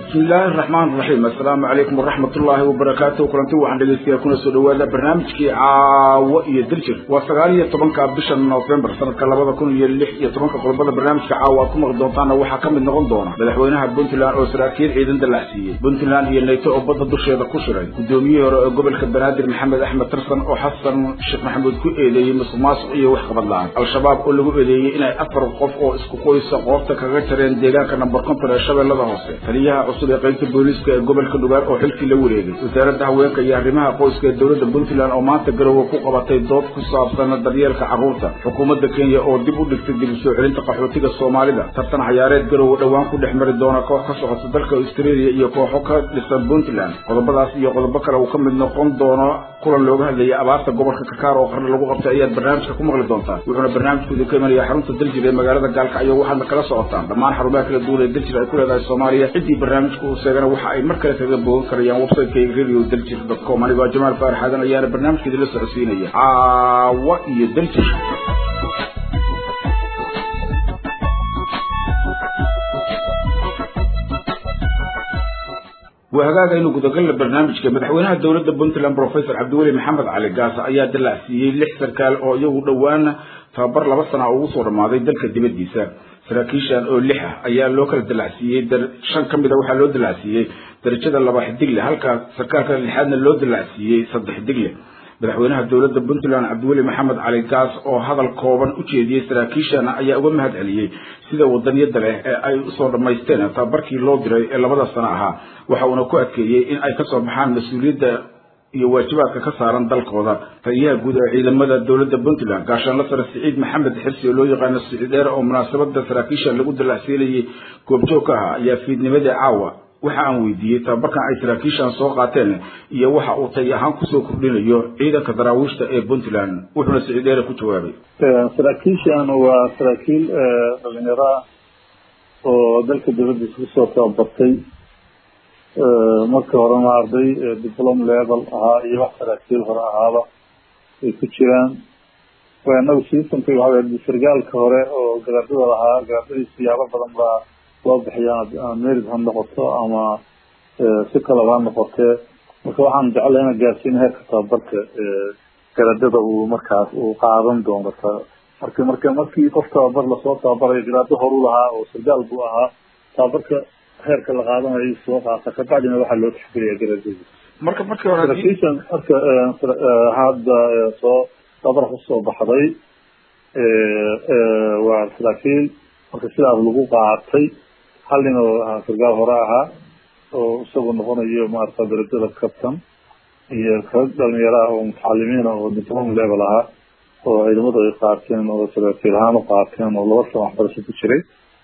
bismi illaahi araxmaan raxiim assalaamu calaykum waraxmat ullaahi wabarakaatuh kulanti waxaan dhegeystayaa kuna soo dhawaada barnaamijkii caawo iyo diljir waa sagaal iyo tobanka bisha noofembar sanadka labada kun iyo lix iyo tobanka qodobada barnaamijka caawa aad ku maqli doontaana waxaa ka mid noqon doona madaxweynaha puntland oo saraakiil ciidan dallacsiiyey puntland iyo nayto oo badda dusheeda ku shiray guddoomiyihii hore ee gobolka banaadir maxamed axmed tarsan oo xasan sheekh maxamuud ku eedeeyey musuq maasuq iyo wax qabad la-aan al-shabaab oo lagu eedeeyey inay afar qof oo isku qoysa qoobta kaga jareen deegaanka namber konton ee shabeellada hoose taliyaha cusub ee qaybta booliiska ee gobolka dhugaar oo xilkii la wareegay wasaaradda haweenka iyo arrimaha qoyska ee dowladda puntland oo maanta garowe ku qabatay dood ku saabsan daryeelka carruurta xukuumadda kenya oo dib u dhigtay dib u soo celinta qaxootiga soomaalida tartan cayaareed garowe dhowaan ku dhex mari doona koox ka socota dalka australia iyo kooxo ka dhisan puntland qodobadaas iyo qodobo kale uu ka mid noqon doono kulan looga hadlayay abaarta gobolka kakaar oo qarna lagu qabtay ayaad barnaamijka ku maqli doontaan wuxuuna barnaamijkooda ka imanaya xarunta daljir ee magaalada gaalkacyo waxaadna kala socotaan dhammaan xarumaha kala duwan ee daljir ay ku leedahay soomaaliya ciddii barnaamijka uu sheegana waxa ay mar kale kaga boogan karayaan websiteka radio daljir dot com anigoo jamaal faarax aadan ayaana barnaamijkeeda la socodsiinaya caawa iyo daljir waa hagaag aynu gudagalna barnaamijka madaxweynaha dowladda puntland professor cabdiweli maxamed cali gaasa ayaa dallacsiiyey lix sarkaal oo iyagu dhowaana tababar laba sana ugu soo dhammaaday dalka dibaddiisa saraakiishan oo lix ah ayaa loo kala dallacsiiyey shan ka mid a waxaa loo dallacsiiyey darajada laba xidigle halka sarkaalka lixaadna loo dallacsiiyey saddex xidigle madaxweynaha dowladda puntland cabdiweli maxamed cali gaas oo hadal kooban u jeediyey saraakiishana ayaa uga mahad celiyey sida wadaniyada leh ee ay usoo dhammaysteen tababarkii loo diray ee labada sano ahaa waxa uuna ku adkeeyey in ay kasoo baxaan mas-uuliyadda iyo waajibaadka ka saaran dalkooda taliyaha guud ee ciidamada dowladda puntland gaashaanla sare siciid maxamed xirsi oo loo yaqaano siciid dheer oo munaasabada saraakiisha lagu dallacsiinayay goobjoog ka ahaa ayaa fiidnimadii caawa waxa aan weydiiyey tababarkan ay saraakiishan soo qaateen iyo waxa uu tay ahaan kusoo kordhinayo ciidanka daraawiishta ee puntland wuxuuna siciid dheere ku jawaabay saraakiishan waa saraakiil dhalinyaro ah oo dalka dowladdiisa kusoo tababartay marka horena arday diplom level ahaa iyo wax saraakiil hore ahaaba ay ku jiraan anagu siisanka waxa sargaalka hore oo garaadada lahaa garaadadii siyaabo badan baa loo bixiya merid ha noqoto ama si kalaba ha noqotee marka waxaan jeclay ina gaarsiin heerka tababarka garadada uu markaas uu qaadan doono marka marka markii qof tababar lasoo tababarayo garaado horu lahaa oo sargaal buu ahaa tababarka heerka la qaadanayo soo qaata kabacdina waxaa loo tixgeliya garadada marka markii hore saraakiishan marka hadda soo tababar kusoo baxday waa saraakiil marka sidaas lagu qaatay hal nin oo ahaa sargaal hore ahaa oo isagu noqonayo maarata darajada captain iyo rag dhalinyaro ah oo mutacalimiin ah oo diplom level ahaa oo ciidamadu ay qaateen oo saraakiil ahaan u qaateen oo laba sano waxbarasho ku jiray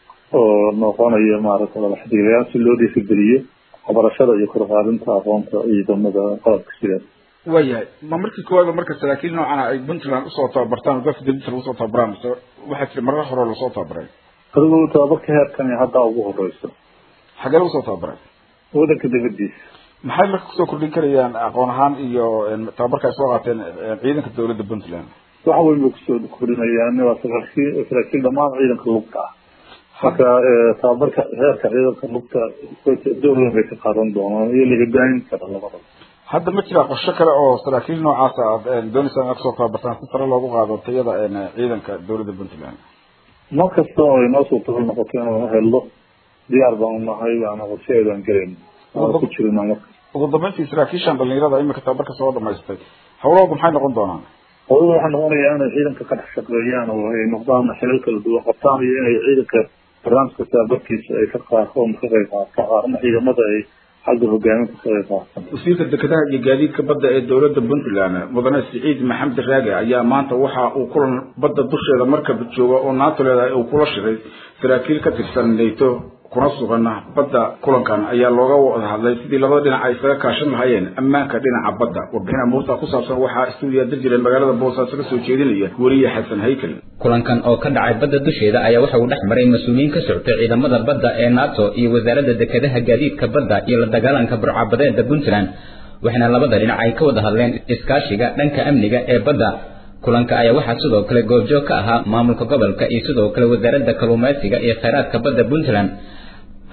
oo noqonayo maarata ladaxdiilayaal si loo dhiirigeliyo waxbarashada iyo korqaadinta aqoonta ciidamada qalabka sidaas waayahay ma markii koowaad marka saraakiil noocan ay puntland usoo tababartaan golka dibadisa lagu soo tababaraan mise waxaa jira marar hore lasoo tababaray adigu tababarka heerkan hadda ugu horeyso xagee lagu soo tababaray wadanka dibadiisa maxay marka kusoo kordhin karayaan aqoon ahaan iyo tababarka ay soo qaateen ciidanka dowladda puntland wax weyn bay kusoo kordhinayaan waa saraakiil saraakiil dhamaan ciidanka lugta ah marka tababarka heerka ciidanka lugta door weyn bay ka qaadan doonaan iyo la hogaamin kara labadaba hadda ma jira qorshe kale oo saraakiil noocaasa aad dooneysaan inaad kusoo tababartaan si sare loogu qaado tayada ciidanka dowladda puntland mar kasta oo inoo suurtagal noqoto inaan helno diyaar baan unahay waana qorsheedaan gelayn ku jirina marka ugu dambeyntii saraakiishan dhalinyarada imika tababarka soo dhamaystay hawlahooda maxay noqon doonaan hawlada waxaa noqonaya inay ciidanka ka dhex shaqeeyaan oo ay noqdaan xilal kala duwan qabtaan iyo inay ciidanka barnaamijka tababarkiisa ay ka qaatoon ka qayb qaataan ama ciidamada ay xagga hogaaminta ka qayb qaataan wasiirka dekedaha iyo gaadiidka badda ee dowladda puntland mudane siciid maxamed raage ayaa maanta waxa uu kulan badda dusheeda markab jooga oo naato leedahay uu kula shiray saraakiil ka tirsan nato kuna sugan badda kulankan ayaa looga wada hadlay sidii labada dhinac ay isaga kaashan lahaayeen ammaanka dhinaca badda warbixin amuurta ku saabsan waxaa stuudiya dirjira magaalada boosaaso ka soo jeedinaya weriye xasan haykel kulankan oo ka dhacay badda dusheeda ayaa waxa uu dhex maray mas-uuliyiin ka socotay ciidamada badda ee nato iyo wasaaradda dekedaha gaadiidka badda iyo la dagaalanka burcabadeeda puntland waxaana labada dhinac ay ka wada hadleen iskaashiga dhanka amniga ee badda kulanka ayaa waxaa sidoo kale goobjoog ka ahaa maamulka gobolka iyo sidoo kale wasaaradda kalluumaysiga iyo kheyraadka badda puntland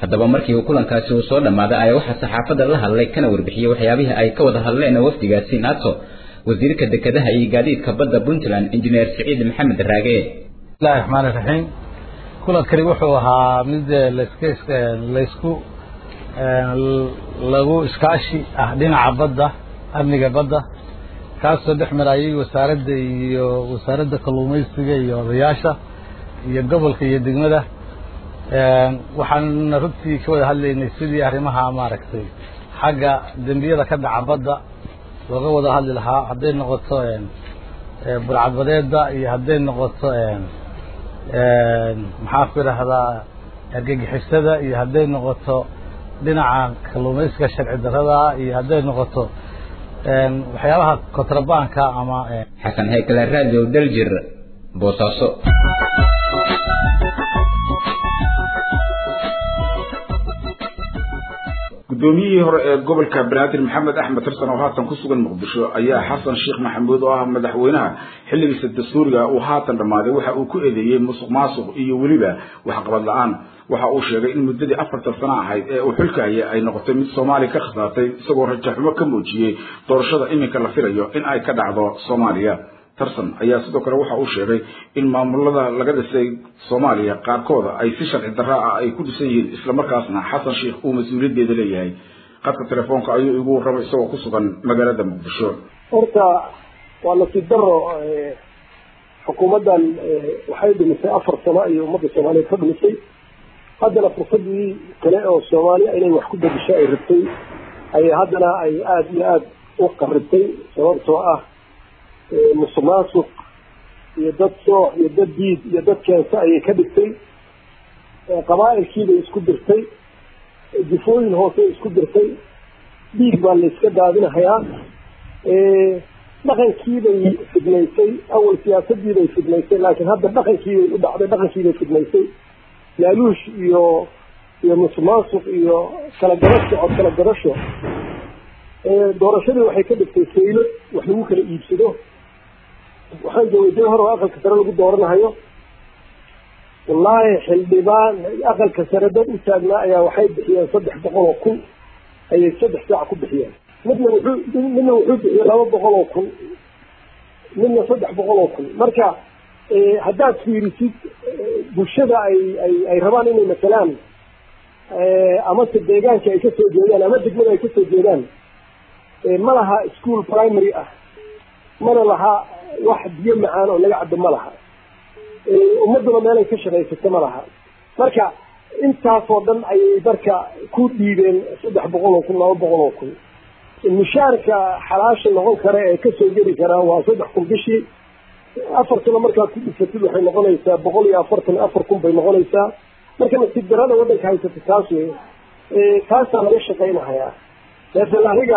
haddaba markii uu kulankaasi uu soo dhammaaday ayaa waxaa saxaafadda la hadlay kana warbixiyey waxyaabihii ay ka wada hadleen wafdigaasi nato wasiirka dekedaha iyo gaadiidka badda puntland injineer siciid maxamed raage bismillahi raxmaani raxiim kulankani wuxuu ahaa mid laska laysku lagu iskaashi ah dhinaca badda amniga badda kaasoo dhex marayay wasaaradda iyo wasaaradda kalluumaysiga iyo odayaasha iyo gobolka iyo degmada waxaan runtii ka wada hadlaynay sidii arrimaha maaragtay xagga dembiyada ka dhaca badda looga wada hadli lahaa hadday noqoto burcadbadeedda iyo hadday noqoto maxaa ku idhaahdaa argagixisada iyo hadday noqoto dhinaca kalluumaysiga sharci darada iyo hadday noqoto waxyaabaha kontrabanka ama xasan haykale radio daljir boosaaso guddoomiyihii hore ee gobolka banaadir maxamed axmed tirsan oo haatan ku sugan muqdisho ayaa xasan sheekh maxamuud oo ah madaxweynaha xilligiisa dastuuriga uu haatan dhammaaday waxa uu ku eedeeyey musuq maasuq iyo weliba waxqabad la-aan waxa uu sheegay in muddadii afartan sano ahayd ee uu xilka hayay ay noqotay mid soomaaliya ka khasaartay isagoo rajaxumo ka muujiyey doorashada iminka la filayo in ay ka dhacdo soomaaliya tarsan ayaa sidoo kale waxa uu sheegay in maamulada laga dhisay soomaaliya qaarkooda ay si sharci darra ah ay ku dhisan yihiin islamarkaasna xasan sheekh uu mas-uuliyaddeeda leeyahay qadka telefoonka ayuu igu warramay isagoo ku sugan magaalada muqdisho horta waa nasiib daro xukuumaddan waxay dhimisay afar sano iyo ummadda soomaaliyeed ka dhimisay haddana fursadii kale oo soomaaliya inay wax ku bedisho ay rabtay ay haddana ay aada iyo aada u qaribtay sababtoo ah musuq maasuq iyo dad sooc iyo dad diid iyo dad keensa ayay ka dhigtay qabaa'ilkiibay isku dirtay jifooyin hoose isku dirtay dhiig baa la iska daadinahayaa dhaqankiibay fidnaysay awal siyaasadiibay fidnaysay laakiin hadda dhaqankiibay u dhacday dhaqankiibay fidnaysay laaluush iyo iyo musuq maasuq iyo kala garasho cod kala garasho doorashadii waxay ka dhigtay saylo wax lagu kala iibsado waxaan joogay jawhar oo aqalka sare lagu dooranahayo wallaahi xildhibaan aqalka sare dad u taagnaa ayaa waxay bixiyeen saddex boqol oo kun ayay saddex saac ku bixiyeen midna wuxuu midna wuxuu bixiyey laba boqol oo kun midna saddex boqol oo kun marka haddaad fiirisid bulshada ay ay ay rabaan inay masalaan amase deegaanka ay kasoo jeedaan ama degmada ay kasoo jeedaan ma laha school primary ah mana laha wax biyo macaan oo laga cabo ma laha ummaduna meelay ka shaqaysato ma laha marka intaasoo dhan ayay marka ku dhiibeen saddex boqol oo kun laba boqol oo kun mishaarka xalaasha noqon kara ee kasoo geli karaa waa saddex kun bishii afar sano markaad ku dhifatid waxay noqonaysaa boqol iyo afartan afar kun bay noqonaysaa marka nasiib darada waddanka haysata taas wey taasaa laga shaqaynahayaa laakiin aniga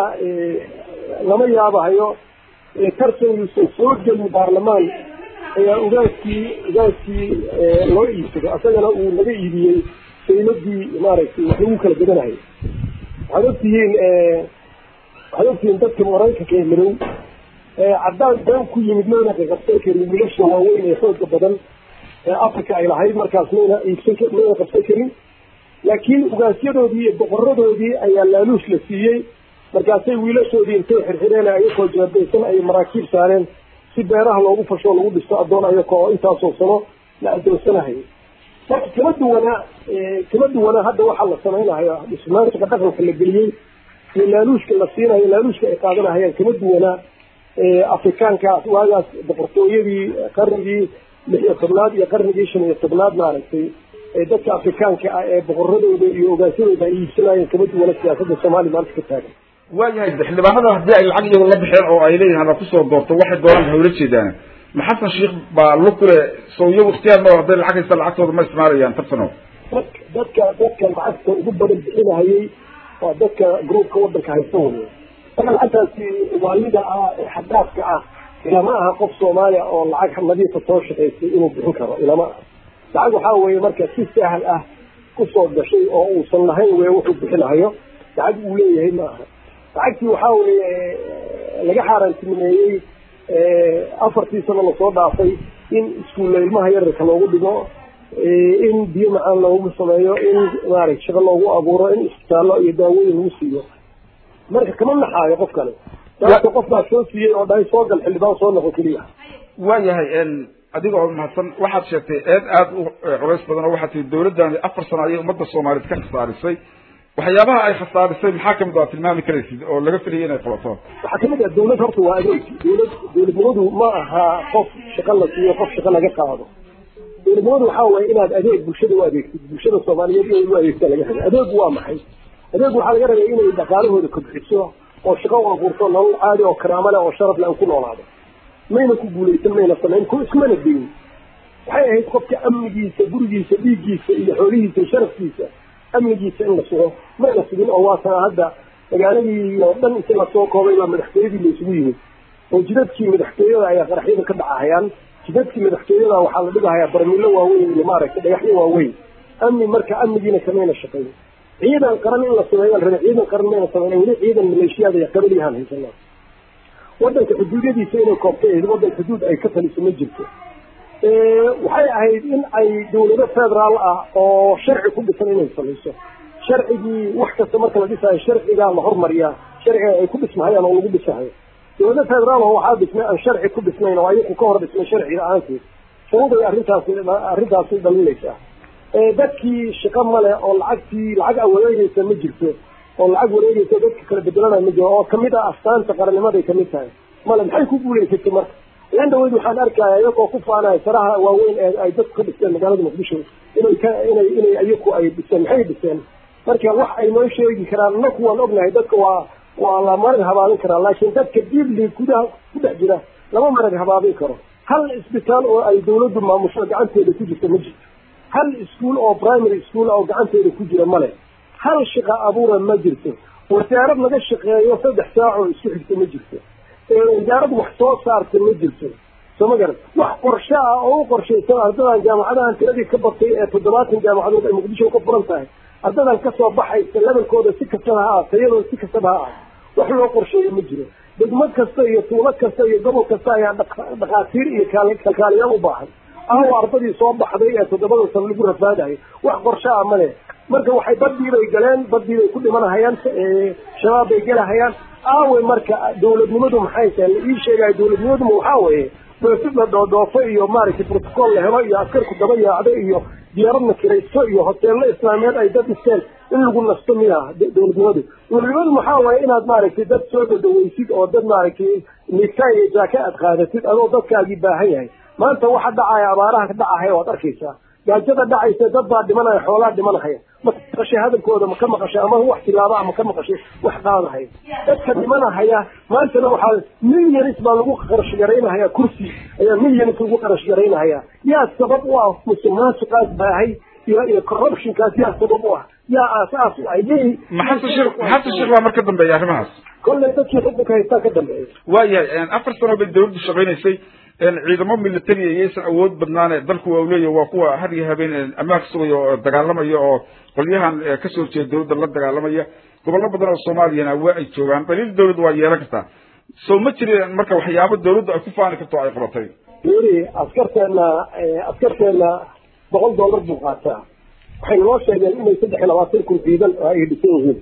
lama yaabahayo tartan yuusan soo gelin baarlamaan ayaa ugaaskii ugaaskii loo iibsado asagana uu naga iibiyey sayladii maaragtay wax lagu kala gadanayo waxaad ogtihiin waxaad ogtihiin dadka maraykanka ee madow caddaan been ku yimid mayna qabsan karin wiilasha waaweyn ee xooga badan ee africa ay lahayd markaas mayna iibsan mayna qabsan karin laakiin ugaasyadoodii iyo boqoradoodii ayaa laaluush la siiyey markaasay wiilashoodii intay xirxireen ayakoo jeedaysan ay maraakiib saareen si beeraha loogu fasho lagu dhisto addoon ayaka oo intaasoo sano la addoonsanahay marka kama duwanaa kama duwanaa hadda waxaa la samaynayo dhismaanka dhaqanka la geliyey iyo laaluushka la siinayo laaluushka ay qaadanahayaan kama duwanaa afrikaankaas waagaas boqortooyadii qarnigii lix iyo tobnaad iyo qarnigii shan iyo tobnaad maaragtay dadka afrikaanka ah ee boqoradooda iyo ogaasyadooda ay iibsanayeen kama duwana siyaasadda soomaaliya maanta ka taagan waayahay xildhibaanada haddii ay lacag iyagu la bixeen oo ay leeyihin hala kusoo doorto waxay doonaan hawla jeedaan ma xasan sheekh baa lu kule soo iyagu ikhtiyaar ma hadday lacag haysta lacagtooda ma isticmaalayaan tarsano dadka dadka lacagta ugu badan bixinahayay waa dadka groupka wadanka haysta wey marka lacagtaasi waalida ah ee xadaafka ah ilama aha qof soomaaliya oo lacag nadiifa soo shaqaysay inuu bixin karo ilama aha lacag waxaa weeye marka si sahal ah kusoo gashay oo uusan lahayn wey wuxuu bixinahayo lacag uu leeyahay ma aha lacagtii waxaa weeye laga xaaraantinimeeyey afartii sano lasoo dhaafay in iskuulla ilmaha yararka loogu dhigo in biyo macaan loogu sameeyo in maaragta shaqo loogu abuuro in isbitaallo iyo daawooyin lagu siiyo marka kama naxaayo qof kale sababta qof baa soo siiyey oo dhahay soo gal xildhibaan soo noqo keliya waayahay adiga oo mahadsan waxaad sheegtay eed aada u culays badan oo waxaad tihi dawladdaani afar sano ayay ummadda soomaaliyeed ka khasaarisay waxyaabaha ay khasaarisay maxaa kamid a tilmaami karaysid oo laga filayay inay qabato waxaa kamid ah dawlad horta waa adeeg dawlad dawladnimadu ma aha qof shaqo la siiyo qof shaqo laga qaado dawladnimadu waxaa waaye inaad adeeg bulshada u adeegtid bulshada soomaaliyeed inay u adeegta laga raba adeegu waa maxay adeegu waxaa laga rabay inay dhaqaalahooda kobciso oo shaqo u abuurto nolol caadi oo karaamo leh oo sharaf leh aan ku noolaado mayna ku guulaysan mayna samayn ku iskumana deyin waxay ahayd qofka amnigiisa gurigiisa dhiiggiisa iyo xoolihiisa iyo sharafkiisa amnigiisa in la sugo mayna sugin oo waataa hadda magaaladii oo dhan inta lasoo koobay baa madaxtooyadii la isugu yimid oo jidadkii madaxtooyada ayaa qaraxyada ka dhacahayaan jidadkii madaxtooyada waxaa la dhigahayaa barmilo waaweyn iyo maaragtay dhagaxyo waaweyn amni marka amnigiina kamayna shaqayn ciidan qaran in la sameeyo rabe ciidan qaran mayna sameyn weli ciidan maleeshiyaada iyo qabaliyahaan haysanaa wadanka xuduudyadiisa inay koobtay ahayd wadan xuduud ay ka taliso ma jirto waxay ahayd in ay dawlado federaal ah oo sharci ku dhisan inay samayso sharcigii wax kasta marka la dhisayo sharcigaa la hormariyaa sharciga ay ku dhismahayaan oo lagu dhisahayo dawlado federaal oo waxaa dhismay aan sharci ku dhisnayn oo ayaku ka hor dhismay sharciga aanteed sababay arrintaasi arrintaasi dhalinaysaa dadkii shaqo male oo lacagtii lacag a wareegeysa ma jirto oo lacag wareegeysa dadka kala bedelanaya ma jiro oo kamid ah astaanta qarannimaday kamid tahay male maxay ku guulaysatay marka ilan dhaweyd waxaan arkaya iyagoo ku faanaya saraha waaweyn ee ay dadku ka dhisteen magaalada muqdisho inay ka inay inay iyaku ay dhiseen maxay dhiseen marka wax ay noo sheegi karaan naku waan ognahay dadka waa waa la marag habaabin karaa laakiin dadka diibli gudaha ku dhex jira lama marag habaabin karo hal isbitaal oo ay dawladdu maamusho gacanteeda ku jirta ma jirto hal iskuol oo primary school oo gacanteeda ku jira male hal shaqa abuura ma jirto wasaarad laga shaqeeyo saddex saac oo isku xigta ma jirto wasaarad wax soo saarta ma jirto soo ma garan wax qorshe ah oo u qorshaysan ardadan jaamacadahan tiradii ka batay ee toddobaatan jaamacadood ay muqdisho ka furan tahay ardadan kasoo baxaysa lebalkooda si kastaba ha ah tayadooda si kastaba ha ah wax loo qorsheeyo ma jiro degmad kasta iyo tuulo kasta iyo gobol kasta ayaa dhakhaatiir iyo kalkaaliyaal u baahan ahaw ardadii soo baxday ee toddobada sano lagu rafaadayo wax qorshe ah male marka waxay badii bay galeen badii bay ku dhimanahayaan shabaab bay gelahayaan aawe marka dawladnimadu maxay tahay la ii sheegayo dawladnimaduma waxaa weeye doosid la dhoodhoofo iyo maaragtay protocol la helo iyo askarku daba yaacdo iyo diyaaradna kiraysto iyo hoteello islaameed ay dad dhisteen in lagu nasto miya dawladnimadu dawladnimadu maxaa waaye inaad maaragtay dad soo dhadhaweysid oo dad maaragtay niigtaan iyo jaaka aad qaadatid adoo dadkaagii baahan yahay maanta waxa dhacaya abaaraha ka dhacahaya waad arkaysaa gaajada dhacaysa dad baa dhimanaya xoolaa dhimanahaya ma maqashay hadalkooda ma ka maqashay ama wax tilaaba ma ka maqashay wax qaadahaya dadka dhimanahaya maantana waxaa milyanis baa lagu qarash garaynahaya kursi ayaa milyanis lagu qarash garaynahaya yaa sabab u ah musuqmaasuqaas baahay iyo iyo corruptionkaas yaa sabab u ah yaa aasaas u ah yay maxamed sheekh maxamed sheekh baa mar ka dambeeya arrimahaas kolley dadkii xukunka haystaa ka dambeeya waayahay afar sano bay dawladdu shaqaynaysay ciidamo military iyaysan awood badnaane dalku waa uleeyahy waa kuwa har iyo habeen ammaanka sugaya oo dagaalamaya oo qolyahan kasoo horjeeda dawladda la dagaalamaya gobollo badan oo soomaaliyana waa ay joogaan daliil dawladda waa yeelan kartaa soo ma jirin marka waxyaabo dawladdu ay ku faani karto ay qabatay weli askarteena askarteena boqol dollar buu qaataa waxay noo sheegeen inay saddex iyo labaatan kun ciidan ay dhisan yihiin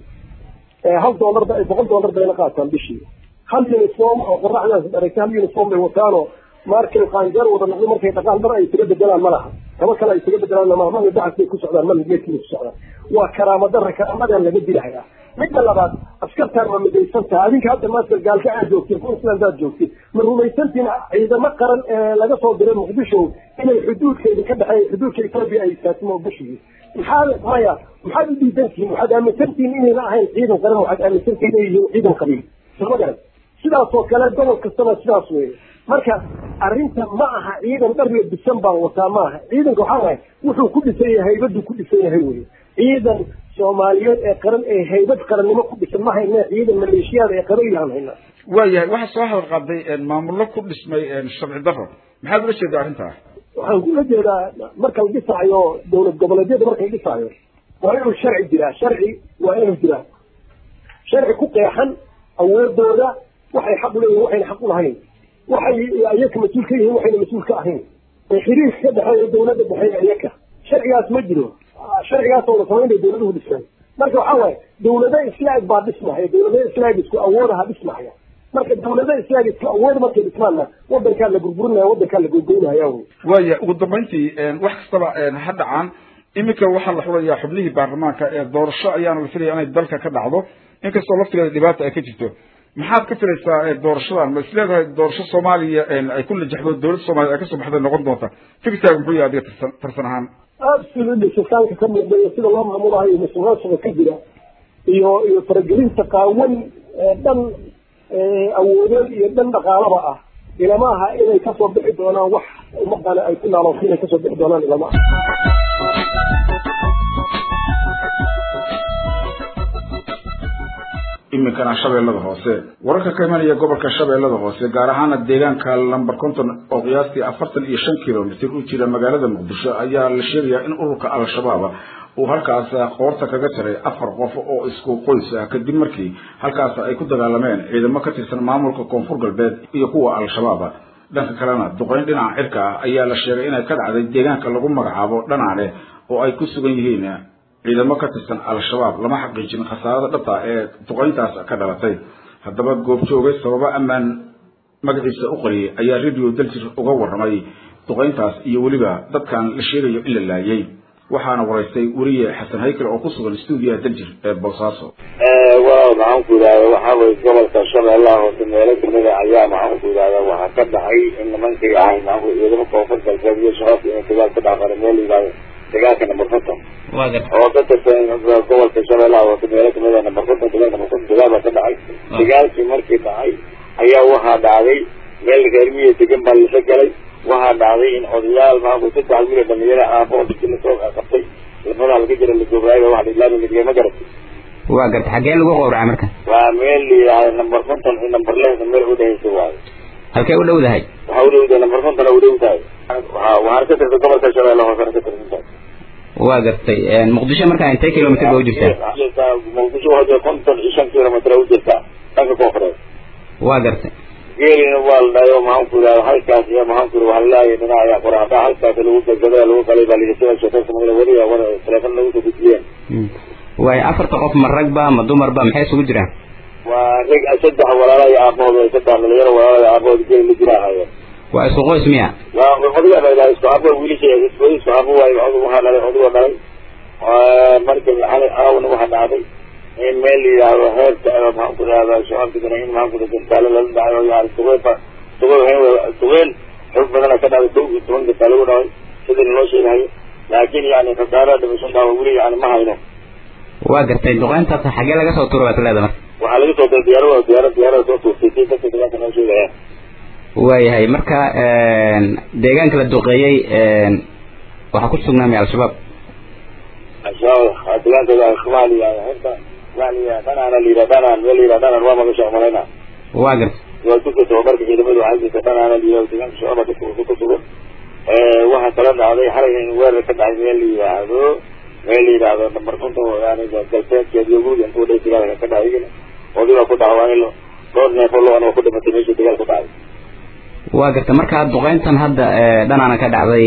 hal dollar boqol dollar bayna qaataan bishii hal uniform oo qoraxdaas dharagta hal uniform bay wataanoo markay qaanjeer wada noqdo markay dhaqaan dhar ay isaga bedelaan ma laha kaba kale ay isaga bedelaan ma mana dacas bay ku socdaan mana geedkii ku socdaan waa karaamo darra karaamadan laga dilahayaa midda labaad askartaan ma midaysan tahay adinka hadda maanta gaalka aad joogtiin queensland aad joogtiin ma rumaysantiin ciidamo qaran ee laga soo diray muqdisho inay xuduudkeeda ka dhexeeya xuduudka etoobiya ay saatimo bishii maxaad maya maxaad u diidantihiin waxaad aaminsantihiin inayna ahayn ciidan qaran waxaad aaminsantihiin inay yihiin ciidan qabiil soma garan sidaas oo kale gobol kastana sidaas weeye marka arrinta ma aha ciidan dhar la bisan baan wataa ma aha ciidanka waxaa waay wuxuu ku dhisan yahay haybaduu ku dhisan yahay weye ciidan soomaaliyeed ee qaran ee haybad qarannimo ku dhisan ma hayne ciidan maleeshiyaada ee qaban yahan haynaa waayahay waxaa soo hadal qaaday maamullo ku dhismay sharci darro maxaad ula jeedaa arrintaa waxaan kula jeedaa marka la dhisaayo dowlad goboleedyada marka la dhisaayo waa inuu sharci jiraa sharci waa inuu jiraa sharci ku qeexan awoodooda waxay xaq uleeyihin waxayna xaq ulahayn waxay iyaka mas-uul ka yihiin waxayna mas-uul ka ahayn ee xiriirka ka dhexeeya dowladda dhexeeya iyaka sharcigaas ma jiro sharcigaas oo la samaynaya dawladuhu dhisaan marka waxaa waaye dawlado islaag baa dhismahaya dawlado islaag isku awoodaha dhismahaya marka dawlado islaag isku awood markay dhismaanna wadankaa la burburinaya wadankaa la gogoynaya wey waaya ugu dambayntii wax kastaba ha dhacaan iminka waxaa la xulayaa xubnihii baarlamaanka ee doorasho ayaana la filaya inay dalka ka dhacdo inkastoo laftigeeda dhibaata ay ka jirto maxaad ka filaysaa doorashadan ma isleedahay doorasho soomaaliya ay ku najaxdo dowladda soomaliya ay kasoo baxday noqon doonta fikirkaaga muxuu yahay adiga tarsan tarsan ahaan absolutely shaqaanka ka muuqda iyo sida loo maamulayo iyo musuqmaasuqa ka jira iyo iyo faragelinta qaawan ee dhan awoodeed iyo dhan dhaqaalaba ah ilama aha inay kasoo bixi doonaan wax umaqana ay ku naalooto inay kasoo bixi doonaan ilama aha iminkana shabeellada hoose wararka ka imanaya gobolka shabeellada hoose gaar ahaana deegaanka lamber konton oo qiyaastii afartan iyo shan kilomitr u jira magaalada muqdisho ayaa la sheegayaa in ururka al-shabaab uu halkaas qoorta kaga jaray afar qof oo isku qoys ah kadib markii halkaas ay ku dagaalameen ciidamo ka tirsan maamulka koonfur galbeed iyo kuwa al-shabaab dhanka kalena duqeyn dhinaca cirka ah ayaa la sheegay inay ka dhacday deegaanka lagu magacaabo dhanaane oo ay ku sugan yihiin ciidamo ka tirsan al-shabaab lama xaqiijin khasaarada dhabta ee duqeyntaas ka dhalatay haddaba goobjoogay sababo ammaan magaciisa u qariyay ayaa radio daljir uga warramay duqeyntaas iyo weliba dadkan la sheegayo in la laayay waxaana waraystay weriye xasan haykal oo ku sugan stuudiyaha daljir ee boosaaso waaw maxaan ku yidhahda waxaa weye gobolka shabeellaha hoose meelo kamida ayaa maxaan ku yidhahda waxaa ka dhacay in nimankii ahay maxaan ku ciidamo koonfur galbeed iyo shabaabka inay dagaal ka dhacmara meel yidhahdo dagaalka number konton oo ka tirsan gobolka shabeellaha hoose meelo kamida number konton dagaal number konton dagaal baa ka dhacay dagaalkii markii dhacay ayaa waxaa dhacday meel reermiya degan baa lasa galay waxaa dhacday in odayaal maamul saddex wiil oo dhalinyaro aaboon diji lasoo qabtay labadaa laga jira la googaayo waxa ilaami midigay ma garatay waa garta xaggee lagu qowracay marka waa meel la yidhaahdo number konton iyo number lehda meel udhehaysa waayo halkee u dhowdahay waxaa udhowdahay number konton u dhow tahay waa waxaana ka tirsan gobolka shabeelle hoosena ka tirsan tahay waa gartay muqdisho markaa intee kilomitr ba u jirtaa muqdisho waxaa konton iyo shan kilomitr u jirtaa dhanka koonfureed waa gartay geelina waa la dhayo maxaan ku yidhahda halkaas iyo maxaan ku yidhi waxaa lalaaya dhinaca qoraada halkaas lagu gagada lagu qalay baa layidhi sida sheekaysa magala weli wada teleefon lagu soo gudbiyeen waayo afarta qof ma rag ba ma dumar ba maxay isugu jiraan waa rag saddex walaala iyo aabahood way saddex dhalinyaro walaala iyo aabahood geel la jira ahaayeen waa isku qoys miya waa odaga la yidhaha isku aabo wiilisha isku isku aabo waayo odug waxaa dhalay odigoo dhalay marka xalay aawna waxaa dhacday in meel la yidhaahdo heerta maxaan ku yidhahda shabaabkana in maxaan ku yidhahda gantaalo lala dhacayo yani sugeynba sugeen sugeen xoog badana ka dhacday kow iyo toban gantaalo lagu dhacay sidii loo sheegahayo laakiin yani khasaara dhimasho dhaawa weli yani ma hayno waa gartay duqeyntaas xaggee laga soo tuura baad leeda marka waxaa laga soo diray diyaarada diyaarada diyaarada soo tuurtay si dadka deegaanka noo sheegaya waayahay marka deegaanka la duqeeyey waxaa ku sugnaamay al-shabaab al-shabaab deegaankooda soomaaliya hadda yani dhanaana la yidhaha dhanaan meel la yidhaha dhanaan waa magasha malayna waa gartay waa dugka tababarka ciidamadu waxay jirta dhanaana la yidhaha deegaanka shabaab dadka ku sugan waxaa kala dhacday xalay in weerar ka dhacay meel la yidhaahdo meel la yidhaahdo number konton yani galbeedkeed iyo guriga intuu dhay dagaalka ka dhacay odigaa ku dhaawacay dhowr neefo lo-an oo ku dhimatay meesha dagaal ku dhacay waa garta marka duqeyntan hadda dhanaana ka dhacday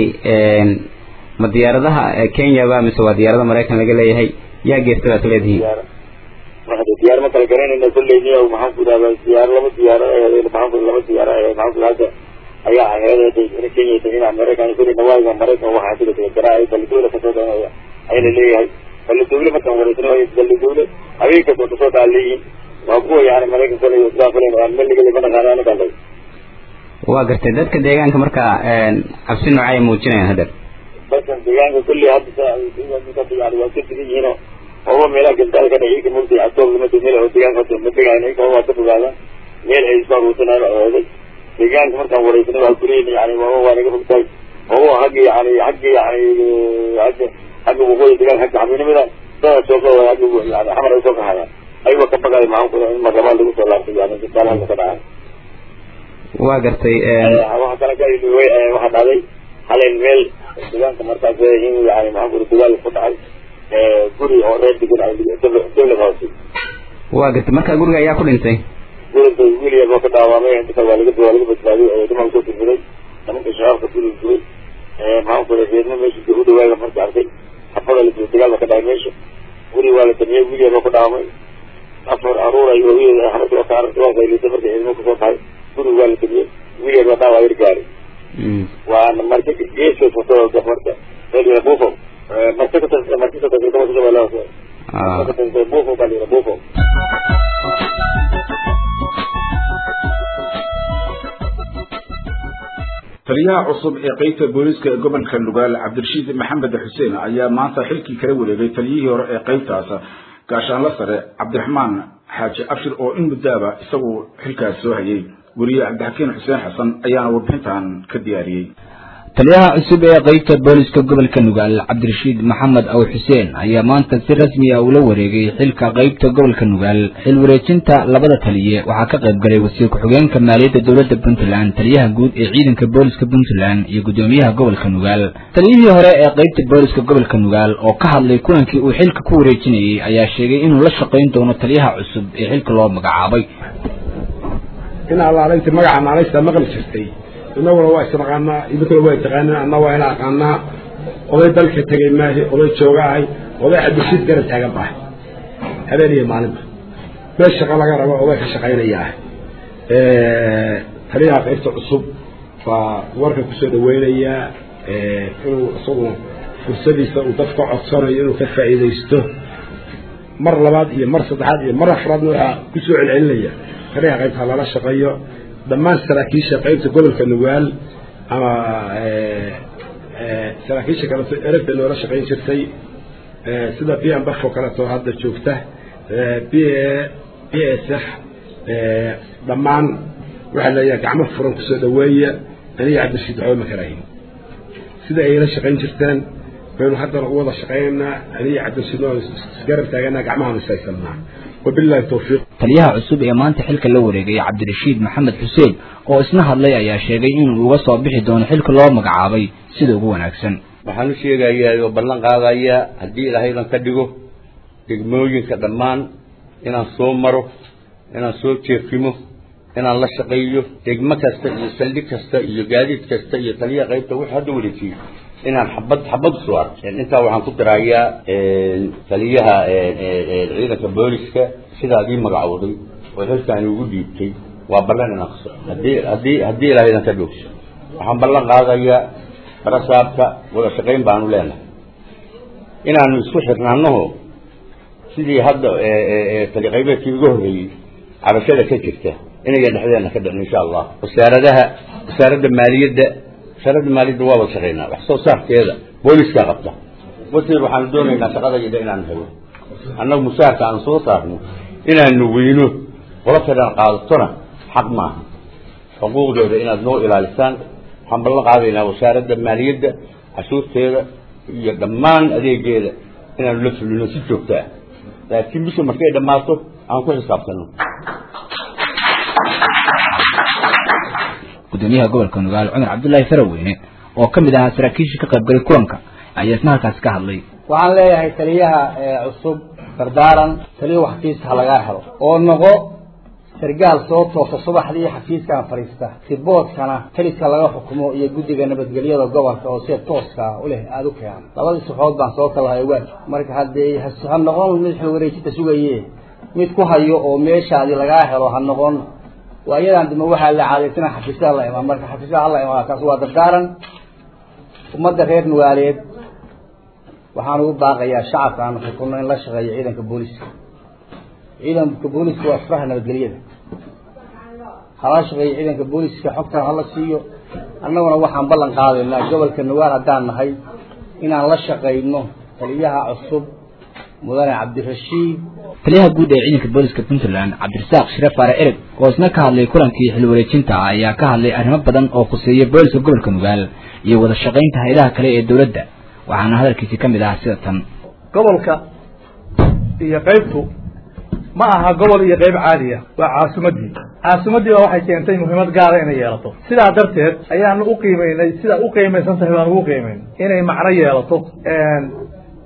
ma diyaaradaha kenya ba mise waa diyaarada maraykan laga leeyahay yaa geesta baad leedihiin diyaar ma kala garanayna kolleyni maxaan ku yidhahda diyaar laba diyaaro aheed maxaan ku laba diyaaro aheed maxaan ku hadda ayaa aheed in kenya in maraykan kulli nawaaga maraykan waxaa sida kala garaa balidowle kasoo dhanaya ayna leeyahay balidowle markaan wareysanayo balidowle habeen kastoo kasoo daa leeyihin waa kuwa yani maraykan kale sidaa kale meligada ma naqaana aniga lay waa gartay dadka deegaanka marka cabsi noocay muujinayaan hadda dadkan deegaanka kulli hadda yani waa ka degan yihiin ooba meelaha gantaal ka dhacay ka mugtay adoobka mada meel oo deegaanka ma degayn iyaga waa ka fogaadaan meel ay isku aruursanaan ooday deegaanka markaan wareysana waa kuleyn yani waaba waa naga fogtahay ooba hagga yani hagga yani hagga hagga waqooyi deegaanka hagga xabiinimada dada soo ka hagga yani xamar ay soo kahayaan aywa ka baqay maxaan ku in marlabaad lagu soo laabtay yani gantaal halka ka dhacay waa gartay waxa kale ka waxaa dhacday halen meel deegaanka markaas in yani maxaan ku dagaal ku dhacay guri oo reer degan ay dawlad hoose waa gartay marka guriga ayaa ku dhintay guriga wiil baa ka dhaawamay inta waa laga waa laga badbaadiyay ee dhiman ku tirfiday nimanka shabaabka guriga guray maxaan ku yidhahda reerma meesha u dhawaaga marka arkay xabada la jiro dagaal ba ka dhacay meesha guri waa la damiyey wiil ba ku dhaamay afar aruur ay hooyadeeda xabadda waa saaran waa qaylisay marka ciidamo kusoo tahay guri waa la damiyey wiil baa dhaawaa yar gaaray waana marka geeska fotoda marka meel bufo marka ka marka ka tirsan gobolka shabeellaha marka ka tirsan bufo baa la yidhaha bufo taliyaha cusub ee qeybta booliiska ee gobolka nugaal cabdirashiid maxamed xuseen ayaa maanta xilkii kala wareegay taliyihii hore ee qeybtaas gaashaanla sare cabdiraxmaan xaaji abshir oo in muddaaba isagu xilkaas soo hayay weriye cabdixakiin xuseen xasan ayaana warbixintan ka diyaariyey taliyaha cusub ee qeybta booliska gobolka nugaal cabdirashiid maxamed aw xuseen ayaa maanta si rasmi ah ula wareegay xilka qeybta gobolka nugaal xil wareejinta labada taliye waxaa ka qayb galay wasiir ku-xigeenka maaliyadda dowladda puntland taliyaha guud ee ciidanka booliska puntland iyo guddoomiyaha gobolka nugaal taliyihii hore ee qeybta booliska gobolka nugaal oo ka hadlay kulankii uu xilka ku wareejinayey ayaa sheegay inuu la shaqayn doono taliyaha cusub ee xilka loo magacaabay in allaalaynta magaca naalaysta maqli jirtay inaguna waa isnaqaanaa idinkuna waa taqaanaa anna waa ina aqaanaa oday dalka tegay maahi oday jooga ahay oday cabdishiid garab taagan bahay habeen iyo maalinba meel shaqo laga rabo oday ka shaqaynaya ah taliyaha qaybta cusub baa warka kusoo dhaweynayaa inuu isagu fursadiisa uu dadka codsanayo inuu ka faa'iidaysto mar labaad iyo mar saddexaad iyo mar afraadna waxaa kusoo celcelinaya taliyaha qaybta lala shaqeeyo dhammaan saraakiisha qaybta gobolka nugaal ama saraakiisha kaleto eragta noola shaqayn jirtay sida b m bafo kaleto hadda joogta b b s f dhammaan waxaa leeyahay gacmo furan kusoo dhaweeya aniga cabdirashiid waxba ma karahin sida ayla shaqayn jirteen baynu haddana u wada shaqaynaynaa aniga cabdirashiid waan isgarab taaganaa gacmahaan ishaysanaa wabillahi tawfiiq taliyaha cusub ee maanta xilka la wareegay cabdirashiid maxamed xuseen oo isna hadlay ayaa sheegay inuu uga soo bixi doono xilka loo magacaabay sida ugu wanaagsan waxaan u sheegayaa oo ballan qaadayaa haddii ilaahaydan ka dhigo degmooyinka dhammaan inaan soo maro inaan soo jeefimo inaan la shaqeeyo degmo kasta iyo saldhig kasta iyo gaadiid kasta iyo taliyaha qaybta wixii hadda wareejiyo inaan xabad xabad soo arko intaa waxaan ku darayaa taliyaha ciidanka booliska sidaad ii magacowday oo xilkaani ugu dhiibtay waa ballan inaan kaso haddii haddii haddii ilaahaydan ka dhogso waxaan ballan qaadayaa barasaabka wada shaqayn baanu leenahay inaanu isku xirnaanaho sidii hadda tali qaybeedkii uga horreeyey cabashada ka jirta inayan dhexdeena ka dhicin insha allah wasaaradaha wasaaradda maaliyadda wasaaradda maaliyadda waa wada shaqaynaa wax soo saarkeeda booliska qabta wasiir waxaanu doonaynaa shaqadayda inaan helo annagu mushaharka aan soo saarno inaanu weyno qolo kalaan qaadatona xaq maaha xuquuqdooda inaad noo ilaalisaan waxaan ballan qaadaynaa wasaaradda maaliyadda cashuurteeda iyo dhammaan adeegeeda inaanu la fulino si joogto ah laakiin bisha markay dhammaato aan ku xisaabtano gudoomiyaha gobolka nugaal cumar cabdullaahi faraweyne oo ka mid ahaa saraakiishii ka qaybgalay kulanka ayaa isna halkaasi ka hadlay waxaan leeyahay taliyaha cusub dardaaran taliya xafiiska ha lagaa helo oo noqo sargaal soo toosa subaxdii xafiiskan fadhiista riboodkana taliska laga xukumo iyo guddiga nabadgelyada gobolka oo sida tooska u leh aada u keenan labadii suxood baan soo kalahay waaj marka haddee ha noqon mid xilwareejinta sugaye mid ku hayo oo meeshaadi lagaa helo ha noqon waa iyadan dima waxaa la caadaysana xafiisyada la imaan marka xafiisyada hala imaan kaas waa dardaaran ummadda reer nugaaleed waxaan ugu baaqayaa shacabka aan xukunno in la shaqeeyo ciidanka booliska ciidanka booliska waa furaha nabadgelyada hala shaqeeyo ciidanka booliska xogtan hala siiyo annaguna waxaan ballan qaadaynaa gobolka nugaal haddaan nahay inaan la shaqayno taliyaha cusub mudane cabdirashiid taliyaha guud ee ciidanka booliska puntland cabdirasaaq shire faare ereg oo isna ka hadlay kulankii xil wareejinta ayaa ka hadlay arrimo badan oo khuseeya booliska gobolka nugaal iyo wada shaqaynta hay-adaha kale ee dowladda waxaana hadalkiisi ka mid ahaa sida tan gobolka iyo qaybtu ma aha gobol iyo qayb caadiya waa caasimadii caasimadii baa waxay keentay muhiimad gaara inay yeelato sidaa darteed ayaanu u qiimeynay sidaa u qiimaysan tahay baan ugu qiimeyn inay macno yeelato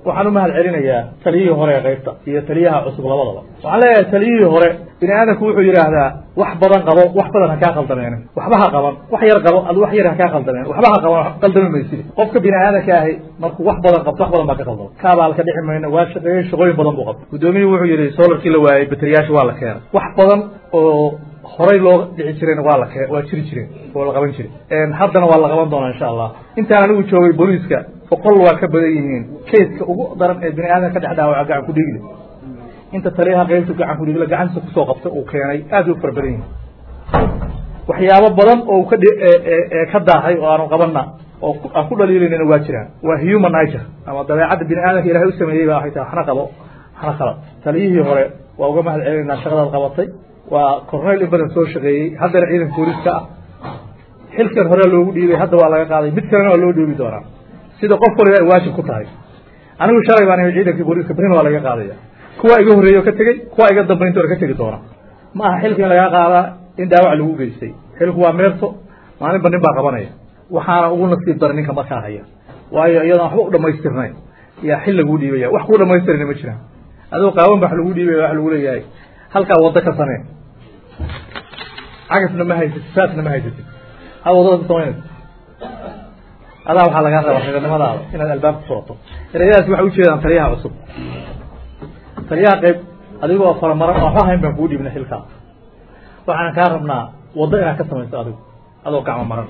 waxaan u mahad celinayaa taliyihii hore ee qaybta iyo taliyaha cusub labadaba waxaan leeyahay taliyihii hore bini aadamku wuxuu yidhaahdaa wax badan qabo wax badan ha kaa qaldameen waxba ha qaban wax yar qabo ad wax yar ha kaa qaldameen waxba ha qaban qaldami maysid qofka bini aadanka ahi markuu wax badan qabto wax badan baa ka qaldama kaabaal ka dhici mayno waa shaqeeyey shaqooyin badan buu qabta guddoomiyuhu wuxuu yidhi solarkii la waayey bateriyaasha waa la keenay wax badan oo horay loo dhici jireen waa la kee waa jiri jireen oo la qaban jiray haddana waa la qaban doonaa insha allah intaan anigu joogay booliiska boqol waa ka badan yihiin keiska ugu daran ee bini aadam ka dhex dhaawaca gacan ku dhigile inta taliyaha qaybta gacan ku dhigile gacantiisa kusoo qabta uu keenay aad u fara badan yihiin waxyaabo badan oo ka ka daahay oo aanu qabana oo aan ku dhaliilaynana waa jiraan waa human nature ama dabeecadda bini aadamka ilahay u sameeyey baa waxay tahay waxna qabo waxna khalad taliyihii hore waa uga mahad celinaynaa shaqadaad qabatay waa corneyl in badan soo shaqeeyey haddana ciidanka booliiska ah xilkan hore loogu dhiibay hadda waa laga qaaday mid kalena waa loo dhoobi doonaa sida qof waliba ay waajib ku tahay anigu shalay baan imi ciidankii booliiska berina waa laga qaadaya kuwa iga horreeya oo ka tegey kuwa iga dambayntoona ka tegi doona ma aha xilka in lagaa qaadaa in dhaawac lagu geystay xilku waa meerto maalinba nin baa qabanaya waxaana ugu nasiib dara ninka markaa haya waayo iyadoon waxba u dhamaystirnayn yaa xil laguu dhiibaya wax kuu dhamaystirana ma jiraan adoo qaawan ba wax lagu dhiibaya wax lagu leeyahay halkaa waddo ka samee cagasna ma haysatid saasna ma haysatid hal waddada ka samaynaysa adaa waxaa lagaa rabaa reernimadaada inaad albaabka furato ereyadaasi waxay ujeedaan taliyaha cusub taliyaha qayb adigoo faramaran oo waxba hayn baan kuu dhiibna xilkaa waxaan kaa rabnaa waddo inaad ka samayso adigu adoo gacmo maran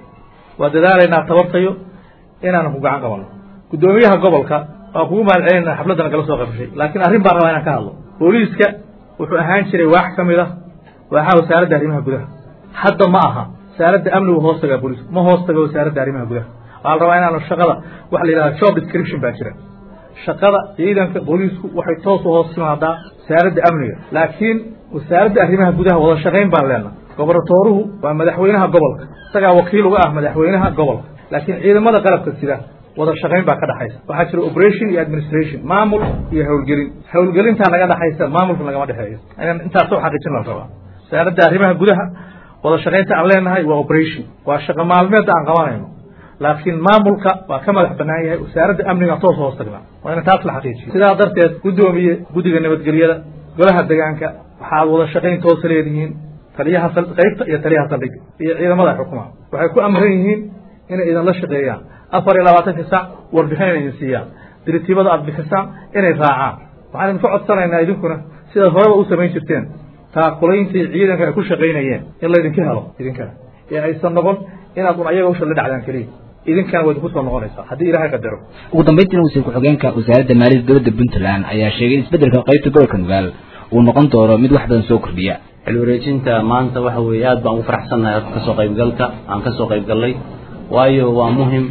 waa dadaalaynaa tabartayo inaanan ku gacan qabano guddoomiyaha gobolka waa kugu mahad celinaa xafladda nagala soo qabshay laakiin arrin baan rabaa inaan ka hadlo booliiska wuxuu ahaan jiray waax ka mid ah waaxaa wasaaradda arrimaha gudaha hadda ma aha wasaaradda amnigu hoos tagaa booliisku ma hoos tago wasaaradda arrimaha gudaha waxaa la rabaa inaanu shaqada waxa la yidhahda job description baa jira shaqada ciidanka booliisku waxay toos u hoos timaadaa wasaaradda amniga laakiin wasaaradda arrimaha gudaha wada shaqayn baan leenaha gobernatooruhu waa madaxweynaha gobolka isagaa wakiil uga ah madaxweynaha gobolka laakiin ciidamada qalabka sida wada shaqayn baa ka dhaxaysa waxaa jira operation iyo administration maamul iyo howlgelin howlgelintaa naga dhaxaysa maamulka nagama dhexeeyo inaan intaasoo xaqiijin la rabaa wasaaradda arrimaha gudaha wada shaqaynta aan leenahay waa operation waa shaqo maalmeedda aan qabanayno laakiin maamulka waa ka madax banaan yahay wasaaradda amniga toos hoos tagnaa waa ina taas la xaqiijiyo sidaa darteed guddoomiye guddiga nabadgelyada golaha degaanka waxaad wada shaqayn toosa leedihiin taliyaha qaybta iyo taliyaha saldhigga iyo ciidamada xukumaha waxay ku amran yihiin inay idinla shaqeeyaan afar iyo labaatanka sac warbixin inay idin siiyaan diritiibada aad bixisaan inay raacaan waxaan idinka codsanaynaa idinkuna sidaad horeba u samayn jirteen taakulayntii ciidanka ay ku shaqaynayeen in laydinka helo idinkana ee aysan noqon inaad un ayaga usha la dhacdaan keliya idinkana waa idinku soo noqonaysaa haddii ilaahay qadaro ugu dambayntiina wasiir ku-xigeenka wasaaradda maaliyadda dowladda puntland ayaa sheegay in isbeddelka qaybta gobolka nugaal uu noqon doono mid wax badan soo kordhiya xil wareejinta maanta waxa weeye aad baan ugu faraxsannahay kasoo qaybgalka aan kasoo qayb gallay waayo waa muhim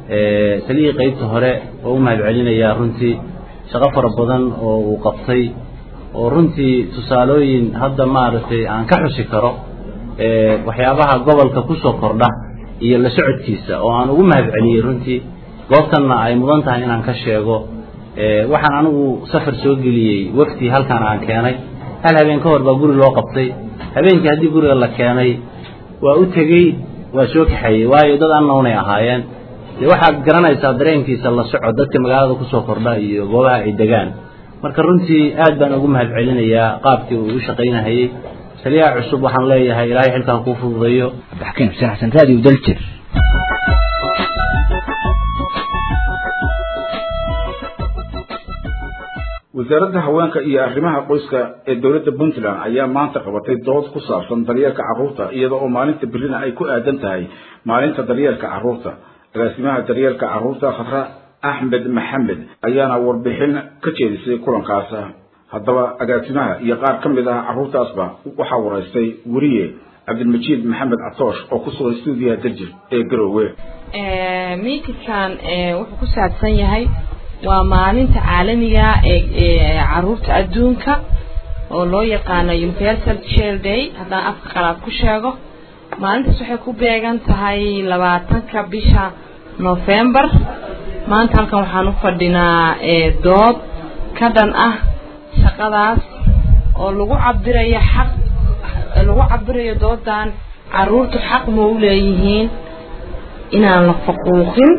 taliyii qaybta hore oo u mahad celinayaa runtii shaqo fara badan oo uu qabtay oo runtii tusaalooyin hadda maaragtay aan ka xusi karo waxyaabaha gobolka kusoo kordha iyo la socodkiisa oo aan ugu mahad celiyey runtii goobtanna ay mudan tahay inaan ka sheego waxaan anigu safar soo geliyey wafti halkan aan keenay hal habeen ka hor baa guri loo qabtay habeenkii haddii guriga la keenay waa u tegey waa soo kaxeeyey waayo dad annownay ahaayeen dee waxaad garanaysaa dareenkiisa la soco dadka magaalada kusoo kordha iyo goobaha ay degaan marka runtii aad baan ugu mahad celinayaa qaabkii uu u shaqaynahayey taliyaha cusub waxaan leeyahay ilaahay xilkan kuu fududeeyo abdixakiin xuseen xasan raadiyo daljir wasaaradda haweenka iyo arrimaha qoyska ee dowladda puntland ayaa maanta qabatay dood ku saabsan daryeelka carruurta iyada oo maalinta berrina ay ku aadan tahay maalinta daryeelka carruurta agaasimaha daryeelka carruurta khadra axmed maxamed ayaana warbixin ka jeedisay kulankaas haddaba agaasimaha iyo qaar ka mid ah carruurtaasba waxaa waraystay weriye cabdilmajiid maxamed catoosh oo ku sugan stuudiyaha darjir ee garoowe miitinkan wuxuu ku saabsan yahay waa maalinta caalamiga ee caruurta adduunka oo loo yaqaano universal child day haddaan afka qalaad ku sheego maalintaas waxay ku beegan tahay labaatanka bisha november maanta halkan waxaan u fadhinaa dood ka dhan ah shaqadaas oo lagu cabirayo xaq lagu cabirayo doodan caruurtu xaq ma u leeyihiin inaan la faquuqin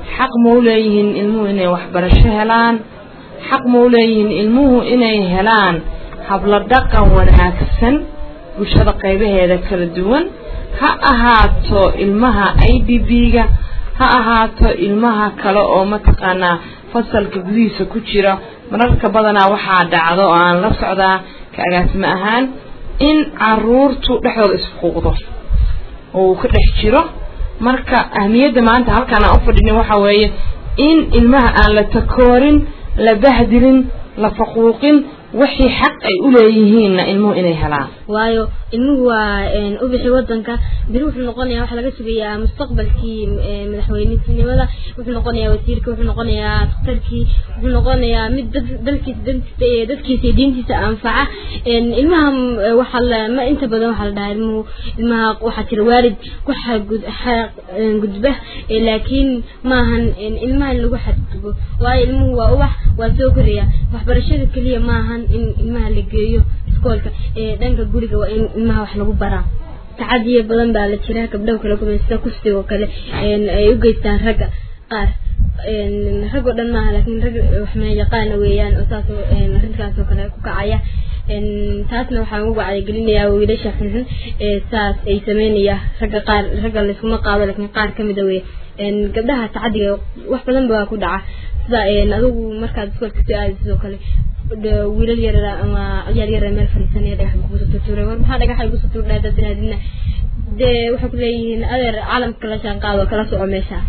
xaq ma u leeyihiin ilmuhu inay waxbarasho helaan xaq ma u leeyihiin ilmuhu inay helaan hablo dhaqan wanaagsan bulshada qaybaheeda kala duwan ha ahaato ilmaha i d b-ga ha ahaato ilmaha kale oo mataqaanaa fasalka gudihiisa ku jira mararka badanaa waxaa dhacdo oo aan la socdaa ka agaasimo ahaan in caruurtu dhexdooda isfuquuqdo oo uu ka dhex jiro marka ahmiyadda maanta halkaan aan u fadhinin waxaa weeye in ilmaha aan la takoorin la bahdilin la faquuqin wixii xaq ay u leeyihiinna ilmuhu inay helaan waayo ilmuhu waa ubixi wadanka beri wuxuu noqonayaa waxaa laga sugayaa mustaqbalkii madaxweynetinimada wuxuu noqonayaa wasiirka wuxuu noqonayaa daktarkii wuxuu noqonayaa mid dalkiisa dadkiisa iyo diintiisa anfaca ilmaha waxaa la ma inta badan waxaa la dhahaa ilmuhu ilmaha waxaa jira waalid ku gudba laakiin maahan ilmaha in lagu xadgudbo waayo ilmuhu waa ubax waa soo koraya waxbarashada keliya maahan in ilmaha la geeyo iskoolka dhanka guriga waa in ilmaha wax lagu baraa tacadiyo badan baa la jira gabdhaha kale kuma sida kufsiga oo kale ay u geystaan ragga qaar rag oo dhan maaha laakiin rag waxma yaqaana weeyaan oo saas arrintaas oo kale ku kacaya taasna waxaan ugu wacyigelinayaa wiilasha xunxun saas ay sameynaya ragga qaar ragga layskuma qaado laakiin qaar kamida wey gabdhaha tacadiga wax badan baa ku dhaca sida adigu markaad iskoolka soo aadi sidoo kale wiilal yarara ama ciyaar yara meel fadhiisanaya dhagax kugu soo tuuray war maxaa dhagaxa igu soo tuuray dad raadina dee waxay ku leeyihiin adeer caalamka la jaan qaado kala soco meesha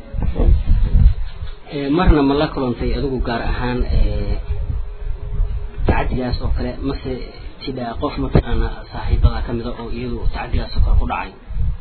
marna ma la kulantay adigu gaar ahaan tacadigaas oo kale mase jidhaa qof mataqaana saaxiibada kamid a oo iyadu tacadigaas oo kale ku dhacay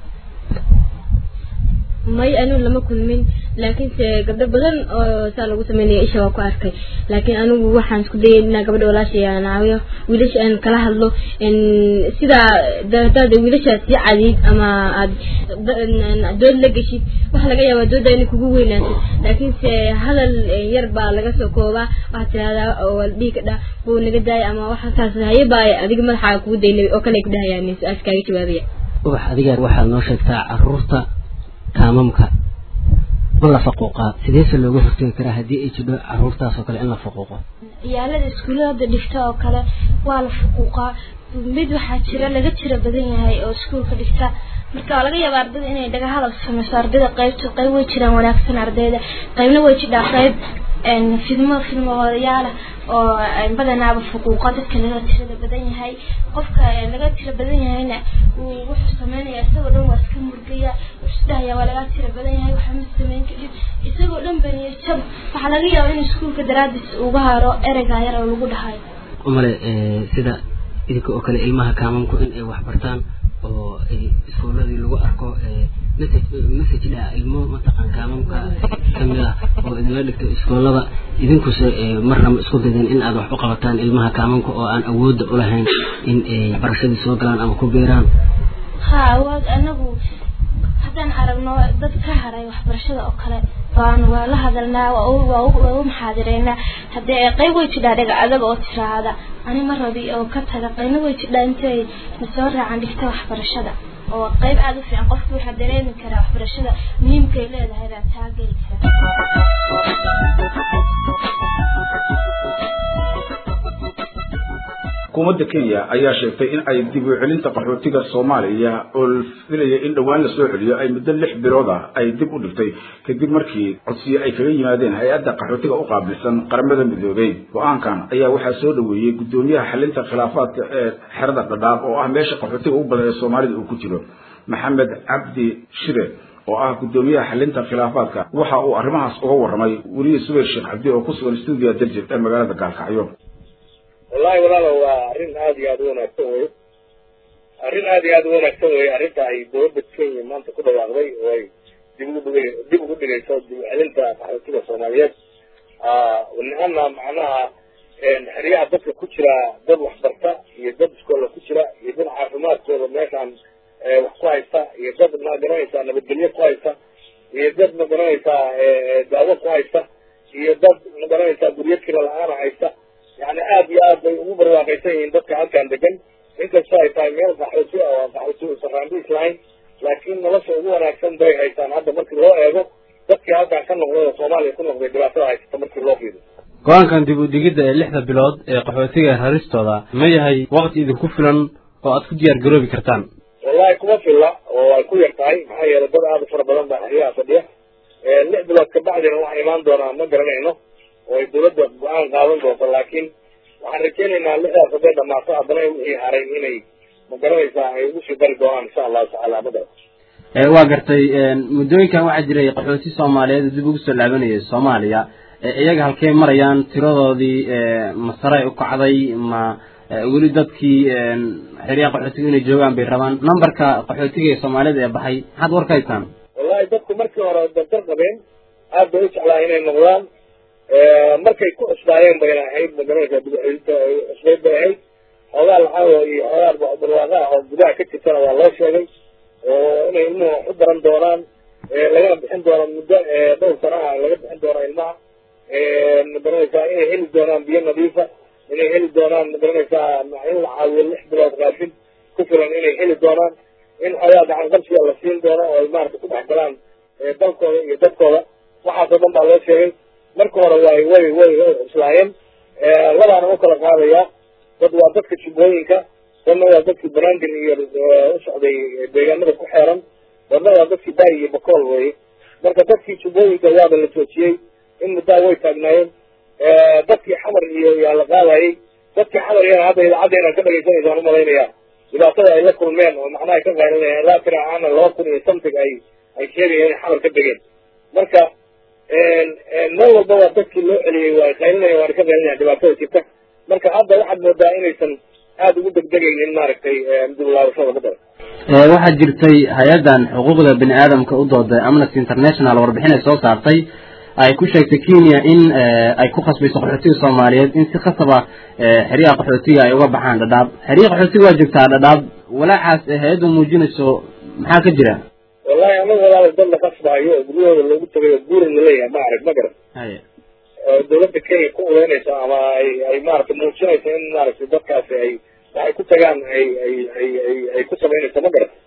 may anigu lama kulmin laakiinse gabdho badan oo saa lagu sameynaya isha waa ku arkay laakiin anigu waxaan isku dayay inaa gabadha walaashay aan caawiyo wiilasha aan kala hadlo sidaa hadaad wiilashaas si cadiid ama aad dood la geshid waxa laga yaabaa dooda inay kugu weynaato laakiinse hadal yar baa laga soo koobaa waxaad tirahdaa oo dhihi ka dhaa buu naga daaya ama waxa saas haye baa adiga madaxaaga kugu daynay oo kale ku dhahayaan su-aas kaaga jawaabaya ubax adigaar waxaad noo sheegtaa caruurta kaamamka ma la faquuqaa sideese looga hortegi karaa haddii ay jidho caruurtaas oo kale in la faquuqo ciyaalada iskuullada dhigta oo kale waa la faquuqaa mid waxaa jira laga tira badan yahay oo iskuulka dhigta marka waa laga yaaba ardayda inay dhaga hadal sameyso ardayda qaybta qayb way jiraan wanaagsan ardayda qaybna way jidhaa qayb fidmo fidmoodayaala oo badanaaba fuquuqa dadka laga tirada badan yahay qofka laga tira badan yahayna wuxuu sameynaya isagoo dhan waa iska murgaya isdhahaya waa laga tira badan yahay waxa ma sameyn kadib isagoo dhan baniyo jab waxaa laga yaaba in iskuulka daraadis uga haro ereyga yar oo lagu dhahayo umale sida idinka oo kale ilmaha kaamamku in ay wax bartaan oo iskuuladii lagu arko message dha ilmo mataqaan kaamamka kamid ah oo idinla dhigto iskoolada idinkuse marna ma isku daydeen in aad wax u qabataan ilmaha kaamamka oo aan awoodda ulahayn in ay barashadii soo galaan ama ku beeraan ha awood anagu haddaan aragno dad ka haray waxbarashada oo kale waan waa la hadalnaa waa u maxaadireynaa haddee qayb way jidhaa dhaga adag oo tiraahda ani ma rabi oo ka taga qayna way jidhaa intay nasoo raacan dhigta waxbarashada oo qayb aada u fiican qofku waxaa dareemi karaa waxbarashada muhiimkay leedahay baa taa geli xukuumadda kenya ayaa sheegtay in ay dib u celinta qaxootiga soomaaliya oo la filaya in dhowaan la soo celiyo ay muddo lix bilood ah ay dib u dhigtay kadib markii codsiyo ay kaga yimaadeen hay-adda qaxootiga u qaabilsan qaramada midoobey go-aankan ayaa waxaa soo dhaweeyey guddoomiyaha xalinta khilaafaadka ee xerada dhadhaab oo ah meesha qaxootiga ugu badan ee soomaalida uu ku jiro maxamed cabdi shire oo ah guddoomiyaha xalinta khilaafaadka waxa uu arrimahaas uga warramay weliye subayr sheekh cabdi oo ku sugan stuudiya darjir ee magaalada gaalkacyo wallahi walaalo waa arrin aada iyo aada u wanaagsan wey arrin aada iyo aada u wanaagsan wey arrinta ay dowladda kenya maanta ku dhawaaqday oo ay dib ugu dhig dib ugu dhigayso dib celinta qaxootiga soomaaliyeed nihana macnaha xeryaha dadka ku jira dad waxbarta iyo dad iskoola ku jira iyo dad caafimaadkooda meeshaan wax ku haysta iyo dad ma garanaysaa nabadgelyo ku haysta iyo dad ma garanaysaa daawo ku haysta iyo dad ma garanaysaa guryo kira la-aana haysta yani aada iyo aad bay ugu barwaaqaysan yihiin dadka halkan degan inkastoo ay tahay meel qaxooti oo qaxooti saraandiis lahayn laakiin nolosha ugu wanaagsan bay haystaan hadda markii loo eego dadkii halkaan ka noqday oo soomaaliya ku noqday dhibaatada haysata markii loo fiiriyo go-aankan dib u digidda ee lixda bilood ee qaxootiga raristooda ma yahay waqti idinku filan oo aad ku diyaar garoobi kartaan wallahi kuma filla oo ay ku yar tahay maxaa yeelay dad aada u fara badan baa xeryaha fadhiya lix bilood kabacdina waxa imaan doonaa ma garanayno oo ay dawladda go-aan qaadan doonto laakiin waxaan rajaynaynaa lixdaas hadday dhamaato haddana wixii haray inay ma garanaysaa ay ugu sii dari doonaan insha allahu tacaala ma garan waa gartay muddooyinkan waxaa jiray qaxooti soomaaliyeed oo dib ugu soo laabanayay soomaaliya iyaga halkey marayaan tiradoodii ma saray u kacday ma weli dadkii xeryaha qaxootiga inay joogaan bay rabaan numberka qaxootiga ee soomaalida ee baxay maxaad warkaysaan wallahi dadku markii hore dantar qabeen aad bay u jeclaa inay noqdaan markay ku cusbaayeen bayna ahayd magaranaysaa dibxelinta cusbayd bay ahayd xoogaa lacago iyo xoogaa barwaaqa ah oo gudaha ka jirtana waa loo sheegay oo inay ilmuhu wax u baran doonaan lagana bixin doono muddo dhowr sana ah laga bixin doono ilmaha magaranaysaa inay heli doonaan biyo nadiifa inay heli doonaan magaranaysaa in la caawiyo lix bilood raashin ku filan inay heli doonaan in xoogaa gacan qabsiga la siin doono oo ay maarata ku dhex galaan dalkooda iyo dadkooda waxaasoo dhan baa loo sheegay marka hore way way way way cuslaayeen labaana u kala qaadayaa dad waa dadka jubbooyinka dadna waa dadkii banaadir iyo u socday deegaanada ku xeeran dadna waa dadkii baari iyo bakool weye marka dadkii jubbooyinka waaba la joojiyey in muddaa way taagnaayeen dadkii xamar iyo yaa la qaadayay dadkii xamar iyana hadda idaacadda inaan ka dhagaysanaysaan umalaynayaa dhibaatada ay la kulmeen oo macnaha ka qaylinayaan ilaa tira aana laba kun iyo something ay ay sheegayeen inay xamar ka degeen marka meel walba waa dadkii loo celiyey waa qaylinaya waana ka qaylinayaan dhibaatada jirta marka hadda waxaad moodaa inaysan aada ugu degdegaynin maaragtay dib laabashada ma daran waxaa jirtay hay-addan xuquuqda bini aadamka u dooday amnesty international warbixin ay soo saartay ay ku sheegtay kenya in ay ku khasbayso qaxootiga soomaaliyeed in si khasaba xeryaha qaxootiga ay uga baxaan dhadhaab xeryaha qaxootiga waa joogtaa dhadhaab walaacaas hay-addu muujinayso maxaa ka jira wallahi anaga walaal dad la qasbaayo oo guryahooda loogu tagayo guuri la leeyahay ma arag ma garan dawladda kenya ku uleynayso ama ay ay maaragtay muujinayso in maaragtay dadkaasi ay waxay ku tagaan ay ay ay ay ay ku samaynayso ma garan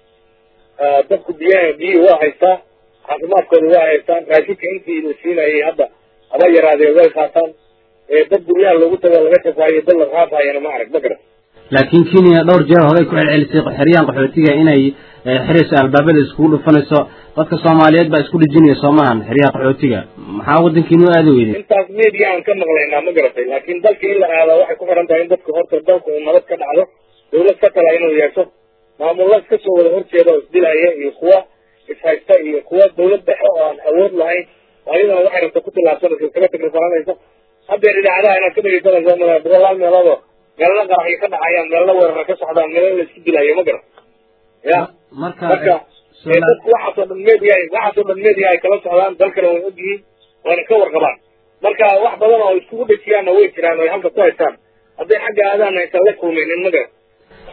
dadku biyaha biyihii waa haystaa caafimaadkooda waa haystaan raashinka intii la siinayay hadda haba yaraadee way qaataan dad guryaha loogu tago laga shafaayo dad la qaafayana ma arag ma garan laakiin kenya dhowr jeer horey ku celcelisay xeryahan qaxootiga inay xirayso albaabada iskugu dhufanayso dadka soomaaliyeed baa isku dhejinaya soo maahan xeryaha qaxootiga maxaa waddankiinu aadi weyday intaas media aan ka maqlaynaa ma garatay laakiin dalka in la aado waxay ku xiran tahay in dadka horta dalka uu nabad ka dhacdo dawlad ka tala inuu yeesho maamulla iska soo wada horjeeda oo isdilaya iyo kuwa ishaysta iyo kuwa dawlad dhexe oo aan awood lahayn ayadana waxay rabta ku tilaabsanaysa iskaga takrifalanaysa haddeer idaacadaha inaad ka dhegeysanayso ma boqolaal meeloodoo meelna qaraxyo ka dhacayaan meelna weerara ka socdaan meelna la isku dilayo ma garan ya marka marka dadku waxaasoo dhan media waxaasoo dhan media ay kala socdaan dalkana way ogyihiin wayna ka warqabaan marka wax badan oo iskugu dhejiyaanna way jiraan oo ay halka ku haystaan hadday xagga aadaana aysan la kulmaynin ma garan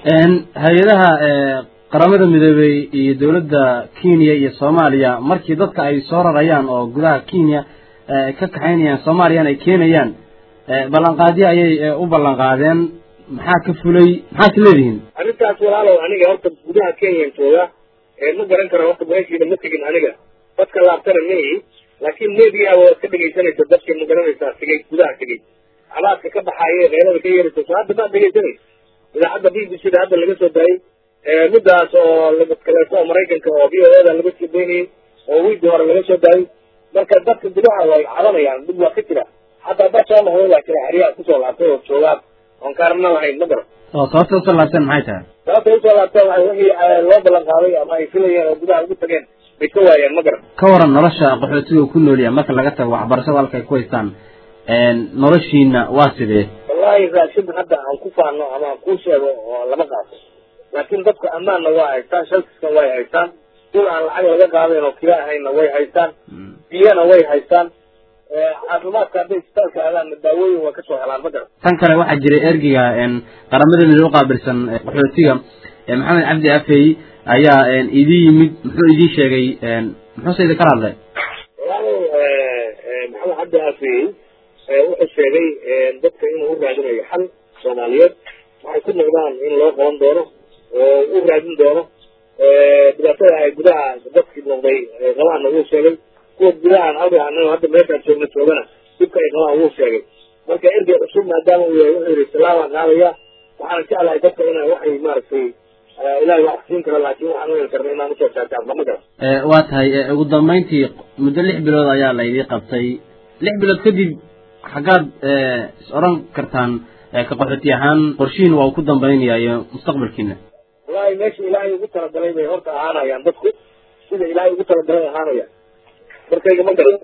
hay-adaha qaramada midoobey iyo dawladda kenya iyo soomaaliya markii dadka ay soo rarayaan oo gudaha kenya ka kaxaynayaan soomaaliyana ay keenayaan ballanqaadyo ayay u ballanqaadeen maxaa ka fulay maxaad leedihiin arrintaas walaalow aniga horta gudaha kenyan jooga ma garan karo horta meeshiina ma tegin aniga dadka laabtana ma ihi laakiin media waad ka dhegaysanaysa dadka ma garanaysaa tegay gudaha tegay calaadka ka baxaaya meelada ka yeeraysa so hadda maad dhegaysanaysa idaacadda b b c da hadda laga soo daayay midaas oo kaleeto oo maraykanka oo v o da laga soo daynayay oo wiigii hore laga soo daayay marka dadka gudaha way cadanayaan dib waa ka jira hataa dad soo noqday laa jira xeryaha kusoo laabtay oo joogaan oon kaarna lahayn ma garan oo sababta usoo laabteen maxay tahay sababta usoo laabteen waay wixii loo ballan qaaday ama ay filayeen oo gudaha ugu tageen bay ka waayeen ma garan ka waran nolosha qaxootiga uu ku noolyahay marka laga tago waxbarashada halka ay ku haystaan noloshiina waa sidee wallahi raashin hadda aan ku faano ama aan kuu sheego oo lama qaato laakiin dadka ammaanna waa haystaan shalkisna way haystaan dul aan lacag laga qaadayn oo kila ahayna way haystaan biyana way haystaan caafimaadka hadday isbitaalka aadaanna daawooyin waa kasoo helaan ma garan tan kale waxaa jiray ergiga qaramada midoobe qaabilsan qaxootiga maxamed cabdi afey ayaa idin yimid muxuu idin sheegay muxuuse idin kala hadlay maxamed cabdi afey wuxuu sheegay dadka inuu u raadinayo xal soomaaliyeed waxay ku noqdaan in loo qaban doono oo u raadin doono dhibaatada ay gudaha dadkii noqday qabaana wuu sheegay kuwa gudahan halka anaga hadda meeshaan joogna joogana dhibka ay qabaan wuu sheegay marka ergey cusub maadaama uu yahay wuxuu yidhi salaama qaadaya waxaan jeclahay dadka inay waxay maaragtay ilahay wax siin kara laakiin waxaan u heli karna inaan usoo taataabna ma garan waa tahay ugu dambayntii muddo lix bilood ayaa la idii qabtay lix bilood kadib xaggaad is odhan kartaan ka qaxooti ahaan qorshihiin waa uu ku dambaynaya iyo mustaqbalkiina wallahi meesha ilaahay ugu talagalay bay horta ahaanayaan dadku sida ilaahay ugu talagalay ahaanayaan markayga ma garan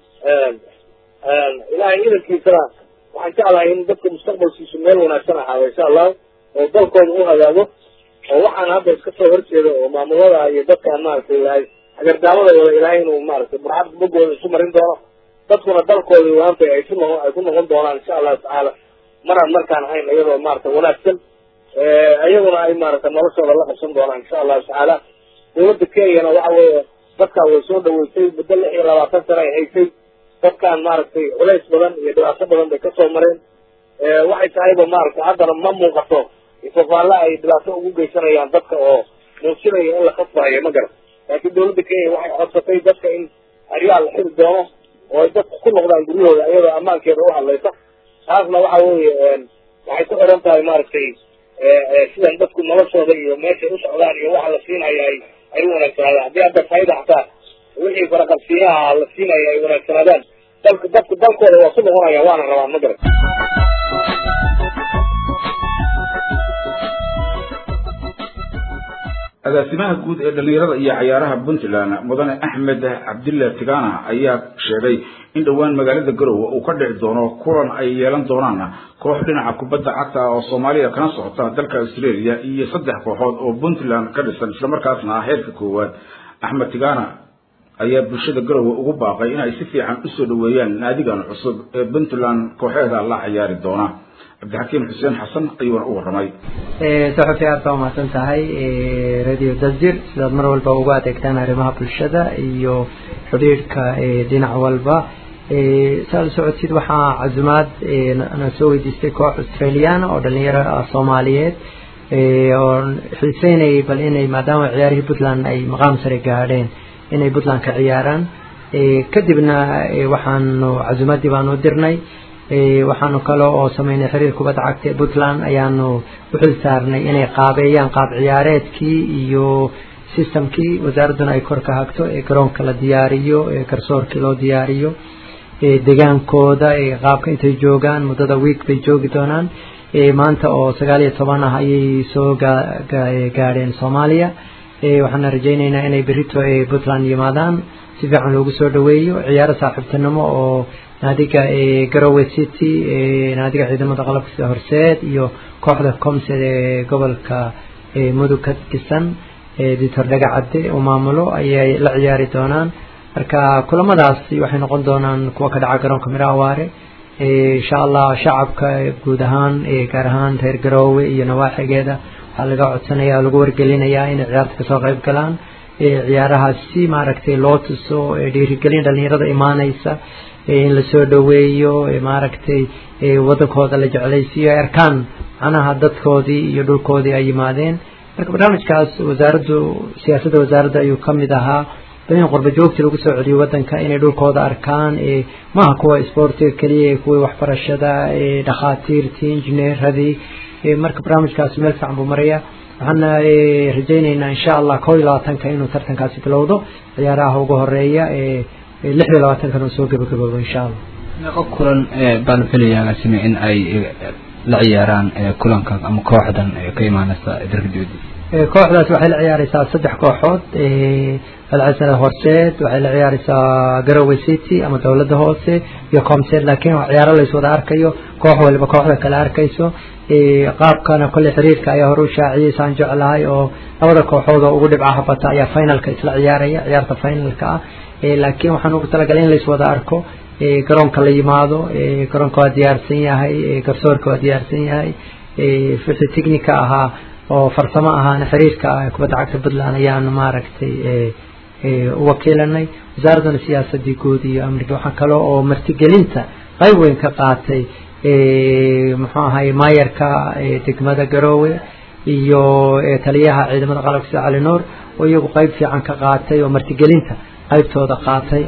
ilaahay idankiisana waxaan jeclahay in dadka mustaqbalkiisu meel wanaagsan ahaado insha allahu oo dalkooda u hagaago oo waxaan hadda iska soo horjeeda oo maamulada iyo dadkaan maaragtay ilaahay hagardaamada wada ilaahay inuu maaragtay burcad bogooda isu marin doono dadkuna dalkooda waanta ay ku noqon ay ku noqon doonaan insha allahu tacaala maraan markaan ahayn iyadoo maaragtay wanaagsan iyaguna ay maaragtay noloshooda la qabsan doonaan insha allahu tacaala dawladda kenyana waxa weeye dadkaan way soo dhaweysay muddo lix iyo labaatan sana ay haysay dadkaan maaragtay culays badan iyo dhibaato badan bay kasoo mareen waxay tahayba maaragtay haddana ma muuqato ifafaalla ay dhibaato ugu geysanayaan dadka oo muujinaya in la khasbahayo ma garan laakiin dawladda kenya waxay codsatay dadka in aryaal la xiri doono oo ay dadku ku noqdaan guryahooda iyadoo ammaankeeda u hadlaysa taasna waxa weeye waxay ku xiran tahay maaragtay sidan dadku noloshooda iyo meeshay u socdaan iyo waxa la siinaya ay ay u wanaagsanaadaan haddii hadda fayda xataa wixii faraqabsiyaha la siinaya ay wanaagsanaadaan dalka dadku dalkooda waa ku noqonaya waana rabaan ma garan agaasimaha guud ee dhalinyarada iyo cayaaraha puntland mudane axmed cabdilla tigana ayaa sheegay in dhowaan magaalada garowe uu ka dhici doono kulan ay yeelan doonaan koox dhinaca kubadda cagta oo soomaaliya kana socota dalka australia iyo saddex kooxood oo puntland ka dhisan islamarkaasna ah heerka koowaad axmed tigana ayaa bulshada garowe ugu baaqay inay si fiican usoo dhaweeyaan naadigan cusub ee puntland kooxeeda la ciyaari doona cabdixakiim xuseen xasan ayuuna u warramay saxufi aad baa umahadsan tahay radio dasjir sidaad mar walba ugu adeegtaan arrimaha bulshada iyo xidhiidhka dhinac walba saad socodsid waxaa casumaad na soo weydiistay koox australiana oo dhalinyaro ah soomaaliyeed oo xiiseynayay bal inay maadaama ciyaarihii puntland ay maqaam sare gaadheen inay puntland ka ciyaaraan kadibna waxaanu casumaadii baanu dirnay waxaanu kale oo sameynay xiriir kubadda cagta ee puntland ayaanu u xil saarnay inay qaabeeyaan qaab ciyaareedkii iyo systemkii wasaaradduna ay kor ka hagto ee garoonka la diyaariyo ee garsoorkii loo diyaariyo degaankooda qaabka intay joogaan muddada week bay joogi doonaan maanta oo sagaal iyo toban ah ayay soo gaadheen soomaaliya waxaana rajaynaynaa inay berito puntland yimaadaan si fiican loogu soo dhaweeyo ciyaaro saaxiibtinimo oo naadiga garowe city naadiga ciidamada qalabka sida horseed iyo kooxda comsed ee gobolka mudug ka dhisan dictor dhagacadde uu maamulo ayay la ciyaari doonaan marka kulamadaas waxay noqon doonaan kuwa ka dhaca garoonka mirawaare insha allah shacabka guud ahaan gaar ahaan reer garoowe iyo nawaaxigeeda waxaa laga codsanaya lagu wargelinayaa inay ciyaarta kasoo qayb galaan ciyaarahaas si maaragtay loo tuso dhiirigelin dhalinyarada imaaneysa in lasoo dhaweeyo maaragtay wadankooda la jeclaysiiyo ay arkaan macnaha dadkoodii iyo dhulkoodii ay yimaadeen marka barnaamijkaas wasaaraddu siyaasadda wasaaradda ayuu ka mid ahaa bal in qurba joogti lagu soo celiyo wadanka inay dhulkooda arkaan maaha kuwa sportiga keliya kuwii waxbarashada dhakhaatiirtii injineeradii marka barnaamijkaasi meel fiican buu maraya waxaana rajayneynaa insha allah koo iyo labaatanka inuu tartankaasi bilowdo ciyaaraha ugu horeeya lix iyo labaatankan uu soo gabagaboobo insha allah meeqo kulan baan filayaa agaasime in ay la ciyaaraan kulanka ama kooxdan ka imaanaysa dalka dibadiisa kooxdaas waxay la ciyaareysaa saddex kooxood alcasara horseed waxay la ciyaareysaa garowe city ama dowladda hoose iyo comsed laakiin waa ciyaaro lays wada arkayo koox waliba kooxda kale arkayso qaabkana kolley xiriirka ayaa hore u shaaciyey saan jeclahay oo labada kooxood oo ugu dhibcaha bata ayaa finalka isla ciyaaraya ciyaarta finalka ah laakiin waxaan ugu talagalay in lays wada arko garoonka la yimaado garoonka waa diyaarsan yahay garsoorka waa diyaarsan yahay wixii technica ahaa oo farsamo ahaana xiriirka kubadda cagta puntland ayaanu maaragtay u wakiilanay wasaaradduna siyaasadii guud iyo amniga waxaa kale oo martigelinta qayb weyn ka qaatay muxuu ahay maayarka degmada garoowe iyo taliyaha ciidamada qalabka sida cali nuur oo iyagu qayb fiican ka qaatay oo martigelinta qaybtooda qaatay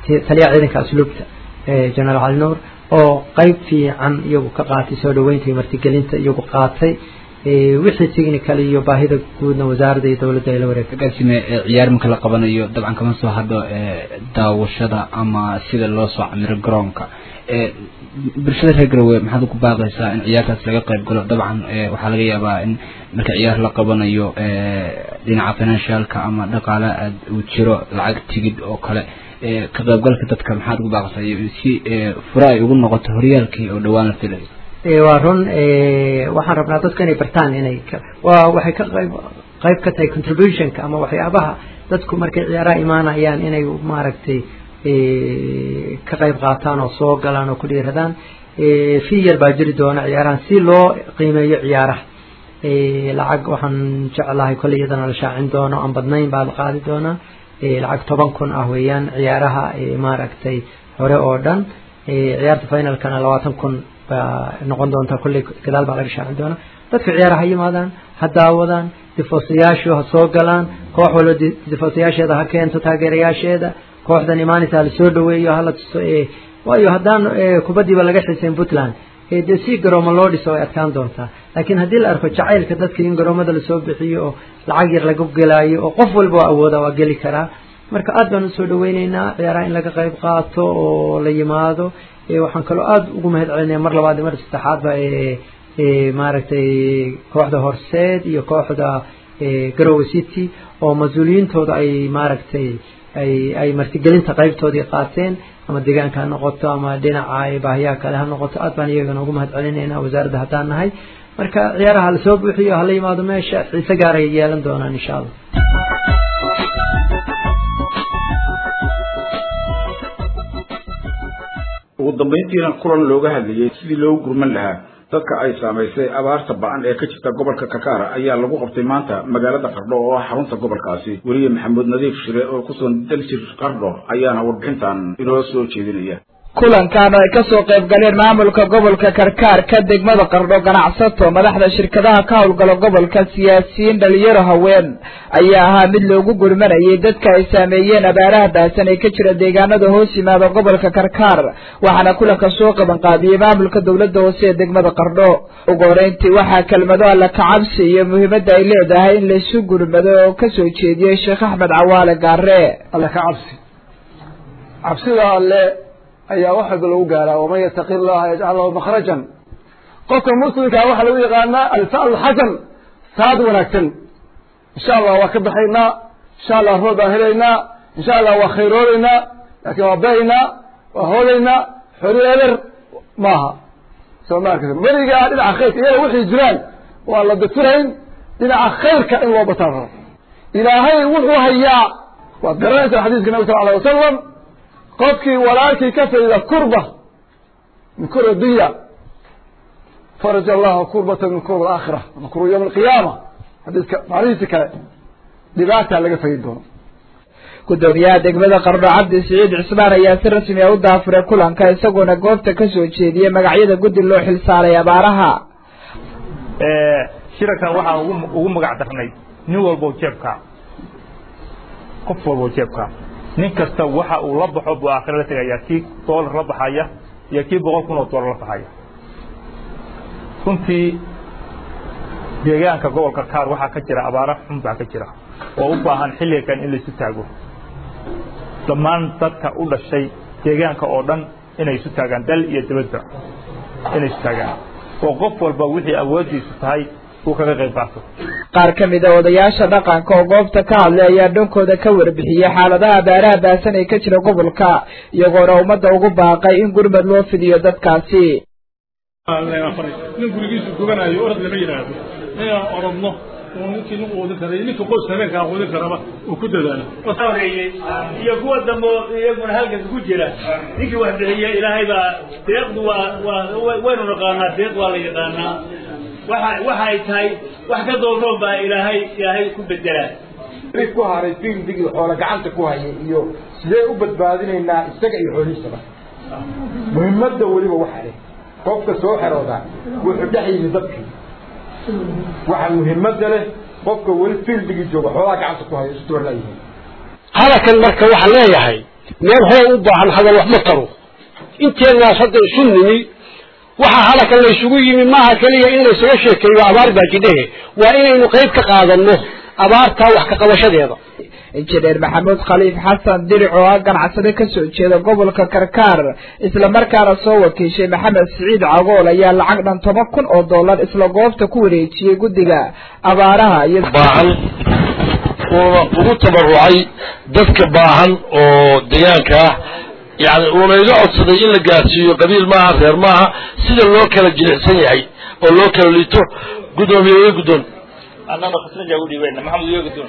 taliyaha ciidanka asluubta generaal cali nuur oo qeyb fiican iyagu ka qaatay soo dhaweynta iyo martigelinta iyagu qaatay wixii technical iyo baahida guudna wasaaradda iyo dowladda ay la wareegtay agaasime ciyaar marka la qabanayo dabcan kama soo hadho daawashada ama sida loo soo camiro garoonka bulshada reer garowe maxaad ugu baaqaysaa in ciyaartaas laga qayb galo dabcan waxaa laga yaabaa in marka ciyaar la qabanayo dhinaca financialka ama dhaqaale aad uu jiro lacag tigid oo kale ka qaybgalka dadka maxaad ugu baaqaysaa si fura ay ugu noqoto horyaalkii oo dhawaan la filayo waa run waxaan rabnaa dadku inay bartaan inay waa waxay ka qayb qayb ka tahay contributionka ama waxyaabaha dadku markay ciyaaraha imaanayaan inay maaragtay ka qayb qaataan oo soo galaan oo ku dhiiradaan fi yar baa jiri doona ciyaarahan si loo qiimeeyo ciyaaraha lacag waxaan jeclahay kolley iyadana la shaacin doono aan badnayn baa la qaadi doonaa lacag toban kun ah weeyaan ciyaaraha maaragtay hore oo dhan ciyaarta finalkana labaatan kun baa noqon doontaa kolley gadaal baa laga shaacin doonaa dadka ciyaaraha ha yimaadaan ha daawadaan difoosayaashu ha soo galaan koox walba difoosayaasheeda ha keento taageerayaasheeda kooxdan imaanaysa hala soo dhaweeyo hala tuso waayo haddaan kubaddiiba laga xisayn puntland dee si garooma loo dhiso way adkaan doontaa laakiin haddii la arko jacaylka dadka in garoomada lasoo bixiyo oo lacag yar laga gelaayo oo qof walba waa awooda waa geli karaa marka aad baan usoo dhaweyneynaa ciyaaraha in laga qayb qaato oo la yimaado waxaan kaloo aada ugu mahad celinaya mar labaad iyo mar saddexaadba maaragtay kooxda horseed iyo kooxda garowe city oo mas-uuliyiintooda ay maaragtay ay ay martigelinta qaybtoodii qaateen ama deegaanka ha noqoto ama dhinaca baahiyaha kale ha noqoto aad baan iyagana ugu mahad celinaynaa wasaaradda haddaan nahay marka ciyaaraha lasoo buuxiyo hala yimaado meesha xiise gaar ay yeelan doonaan insha allah ugu dambayntiina kulan looga hadlayey sidii loogu gurman lahaa dadka ay saamaysay abaarta ba-an ee ka jirta gobolka kakaara ayaa lagu qabtay maanta magaalada qardho oo ah xarunta gobolkaasi weliye maxamuud nadiif shire oo kusugan daljir qardho ayaana warbixintan inoo soo jeedinaya kulankan oo ay kasoo qayb galeen maamulka gobolka karkaar ka degmada qardho ganacsato madaxda shirkadaha ka howlgala gobolka siyaasiyiin dhalinyaro haween ayaa ahaa mid loogu gurmanayay dadka ay saameeyeen abaaraha baasan ee ka jira deegaanada hoos yimaada gobolka karkaar waxaana kulanka soo qabanqaabiyey maamulka dowladda hoose ee degmada qardho ugu horeyntii waxaa kelmado alla kacabsi iyo muhiimadda ay leedahay in laysu gurmado oo kasoo jeediyey sheekh axmed cawaale gaare alla ka cabsi cabsida alle ayaa wax walba lagu gaaraa waman yataqi llaha yajcal lahu makhrajan qofka muslimkaa waxaa lagu yaqaanaa alfaal xasan saad wanaagsan insha allah waa ka baxaynaa insha allah roob baan helaynaa insha allah waa khayroodaynaa laakiin waa bahaynaa waa hoodaynaa xori eber maaha soo ma arkaysa weligaa dhinaca khayrka iyaga wixii jiraan waa la dafirayn dhinaca khayrka in loo bataan rabo ilaahay wuxuu hayaa waad garanaysaa xadiiska nabi sal alay wasalam qofkii walaalkii ka fayda kurba min kurba dunya faraj allahu kurbata min kurba alaakhira ama kurba yawm alqiyaama xadiiska macnihiisi kale dhibaataa laga faydi doono gudoomiyaha degmada qardho cabdi siciid cismaan ayaa si rasmi a u daafuray kulanka isagoona goobta kasoo jeediyey magacyada guddi loo xilsaaray abaaraha shirarkan waxaan ugu ugu magac darnay nin walbo jeebka qof walbo jeebka nin kasta waxa uu la baxo buu aakhira la tegaya kii doolar la baxaya iyo kii boqol kun oo doolar la baxaya runtii deegaanka gobolka kaar waxaa ka jira abaaro xun baa ka jira oo u baahan xilligan in laisu taago dhammaan dadka u dhashay deegaanka oo dhan inay isu taagaan dal iyo dibadba inay isu taagaan oo qof walba wixii awooddiisu tahay uu kaga qayb qaato qaar ka mid a odayaasha dhaqanka oo goobta ka hadlay ayaa dhankooda ka warbixiyey xaaladaha abaaraha baasan ee ka jira gobolka iyagoona ummadda ugu baaqay in gurmad loo fidiyo dadkaasi nin gurigiisu gubanayo orad lama yidhaahdo inaan orodno oo ninkii nin quudin kara iyo ninka qoys habeenkaa quudin karaba uu ku dadaalo horeeyey iyo kuwa dambe iyaguna halkan ku jira ninkii wax bixiya ilaahay baa deeqdu waa waa waynu naqaanaa deeq waa la yaqaanaa waxa waxa ay tahay wax ka doonoon baa ilaahay ilaahay ku bedelaa rig ku haray fiildigii xoola gacanta ku hayay iyo sidee u badbaadinaynaa isaga iyo xoolihiisaba muhiimadda weliba waxa leh qofka soo xerooda wuxuu dhex yimi dadkii waxa muhiimadda leh qofka weli fiildigii jooga xoolaha gacanta ku haya isu doorlayihiin halakan marka waxaan leeyahay meel hool u baahan hadal wax ma taro inteenaas hadda isu nimi waxa halaka laysugu yimi maaha keliya in laysaga sheekeeyo abaar baa jidhehe waa inaynu qayb ka qaadanno abaartaa wax ka qabashadeeda injineer maxamuud khaliif xasan diric oo ah ganacsade ka soo jeeda gobolka karkaar islamarkaana soo wakiishay maxamed siciid cagool ayaa lacag dhan toban kun oo dollar isla goobta ku wareejiyey guddiga abaaraha iyo baahan uuna ugu tabarucay dadka baahan oo deegaanka ah yani uuna iga codsaday in la gaarsiiyo qabiil maaha reer maaha sida loo kala jilicsan yahay oo loo kala liito guddoomiye iyo guddoon annana khasnaja u dhiibeyna maxamed iyo guddoon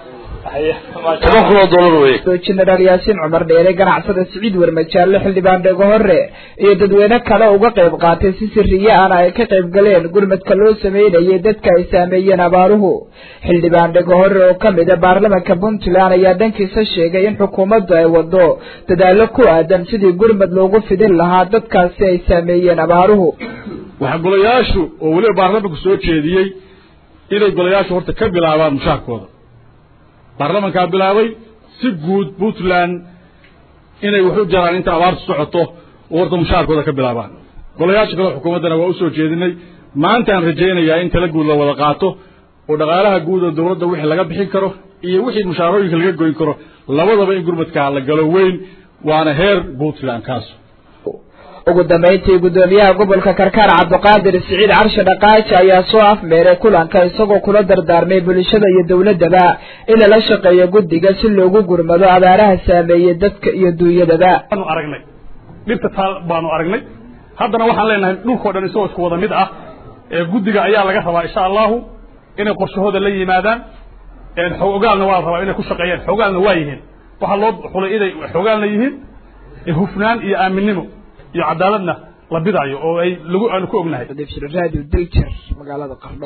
toban kun oo dollar weye jenaraal yaasiin cumar dheere ganacsada siciid warmajaalle xildhibaan dhego hore iyo dadweyne kale uga qayb qaatay si siriye ana ay ka qayb galeen gurmadka loo sameynayay dadka ay saameeyeen abaaruhu xildhibaan dhego hore oo kamid a baarlamanka puntland ayaa dhankiisa sheegay in xukuumaddu ay wado dadaallo ku aadan sidii gurmad loogu fidin lahaa dadkaasi ay saameeyeen abaaruhu waxaa golayaashu oo weliba baarlamanku soo jeediyey inay golayaashu horta ka bilaabaan mushaarkooda baarlamankaa bilaabay si guud puntland inay wax u jaraan inta abaartu socoto oo horta mushaarkooda ka bilaabaan golayaasha kale xukuumaddana waa usoo jeedinay maantaan rajaynayaa in tala guud la wada qaato oo dhaqaalaha guud oo dawladda wixii laga bixin karo iyo wixii mushaarooyinka laga goyn karo labadaba in gurmadkaa la galo weyn waana heer puntland kaas ugu dambayntii guddoomiyaha gobolka karkaar cabdiqaadir siciid carshe dhaqaaji ayaa soo afmeeray kulanka isagoo kula dardaarmay bulshada iyo dowladaba in lala shaqeeyo guddiga si loogu gurmado abaaraha saameeyey dadka iyo duunyadaba baanu aragnay dhibta taal baanu aragnay haddana waxaan leenahay dhulkao dhan isagoo isku wada mid ah ee guddiga ayaa laga rabaa insha allahu inay qorshahooda la yimaadaan xogaalna waa la rabaa inay ku shaqeeyaan xogaalna waa yihiin waxaa loo xulay inay xogaalna yihiin hufnaan iyo aaminnimo iyo cadaaladna la bidaayo oo ay lagu aanu ku ognahay radio diljer magaalada qardho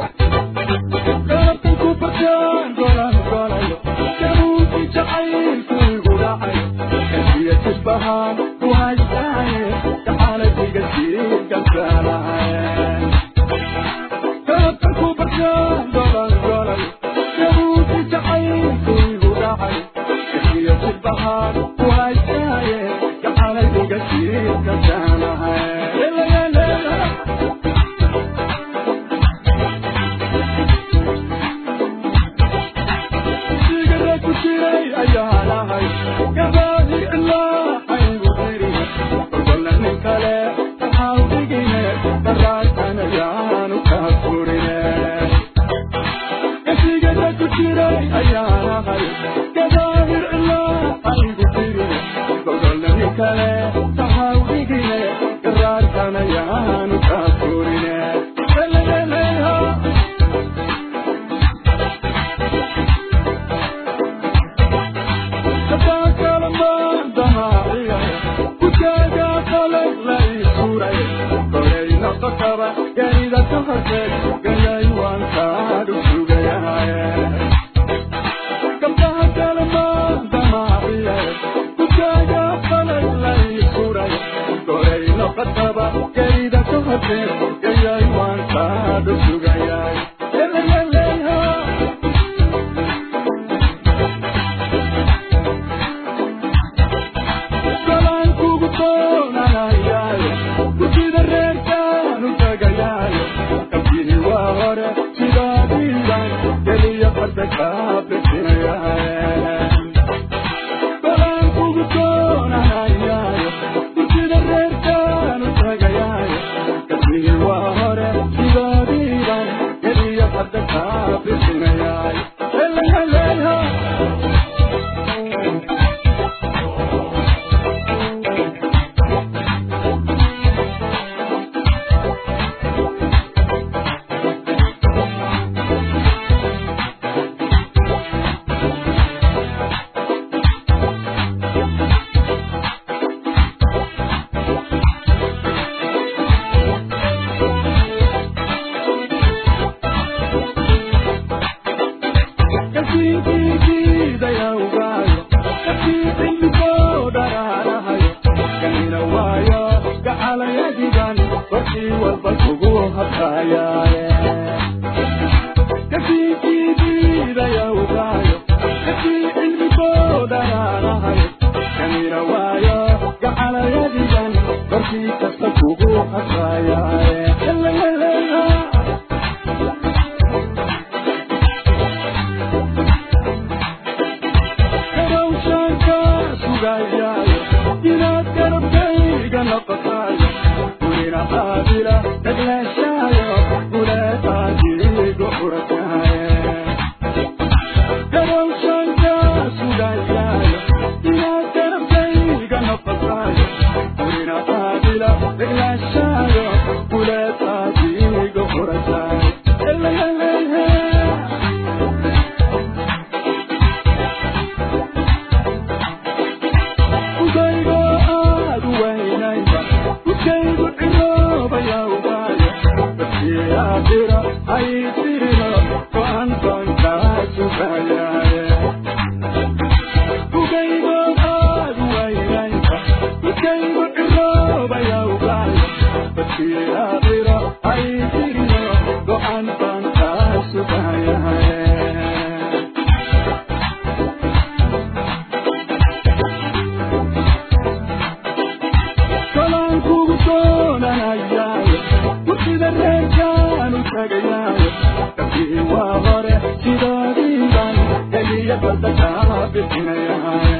sidoodiiban heliya badada bixinaya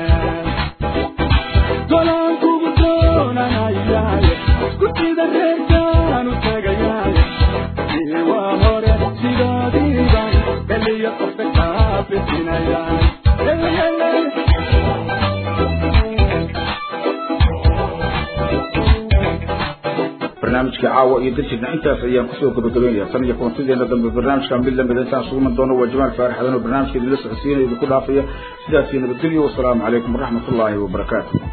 golaan kugu doonanayaaye gudida reerkaan u tegayaaye waa hore sidoodiiban heliya qofka kaa bixinaya barnaamijka caawa iyo dajirna intaas ayaan kusoo gabagabeynaya tan iyo kulantideena dambe barnaamijka mid lamida intaan suguman doono waa jamaal faarax xadan oo barnaamijka idinla socodsiinaya idinku dhaafaya sidaas iyo nabadgelyo wasalaamu calaykum waraxmat ullaahi wabarakaatu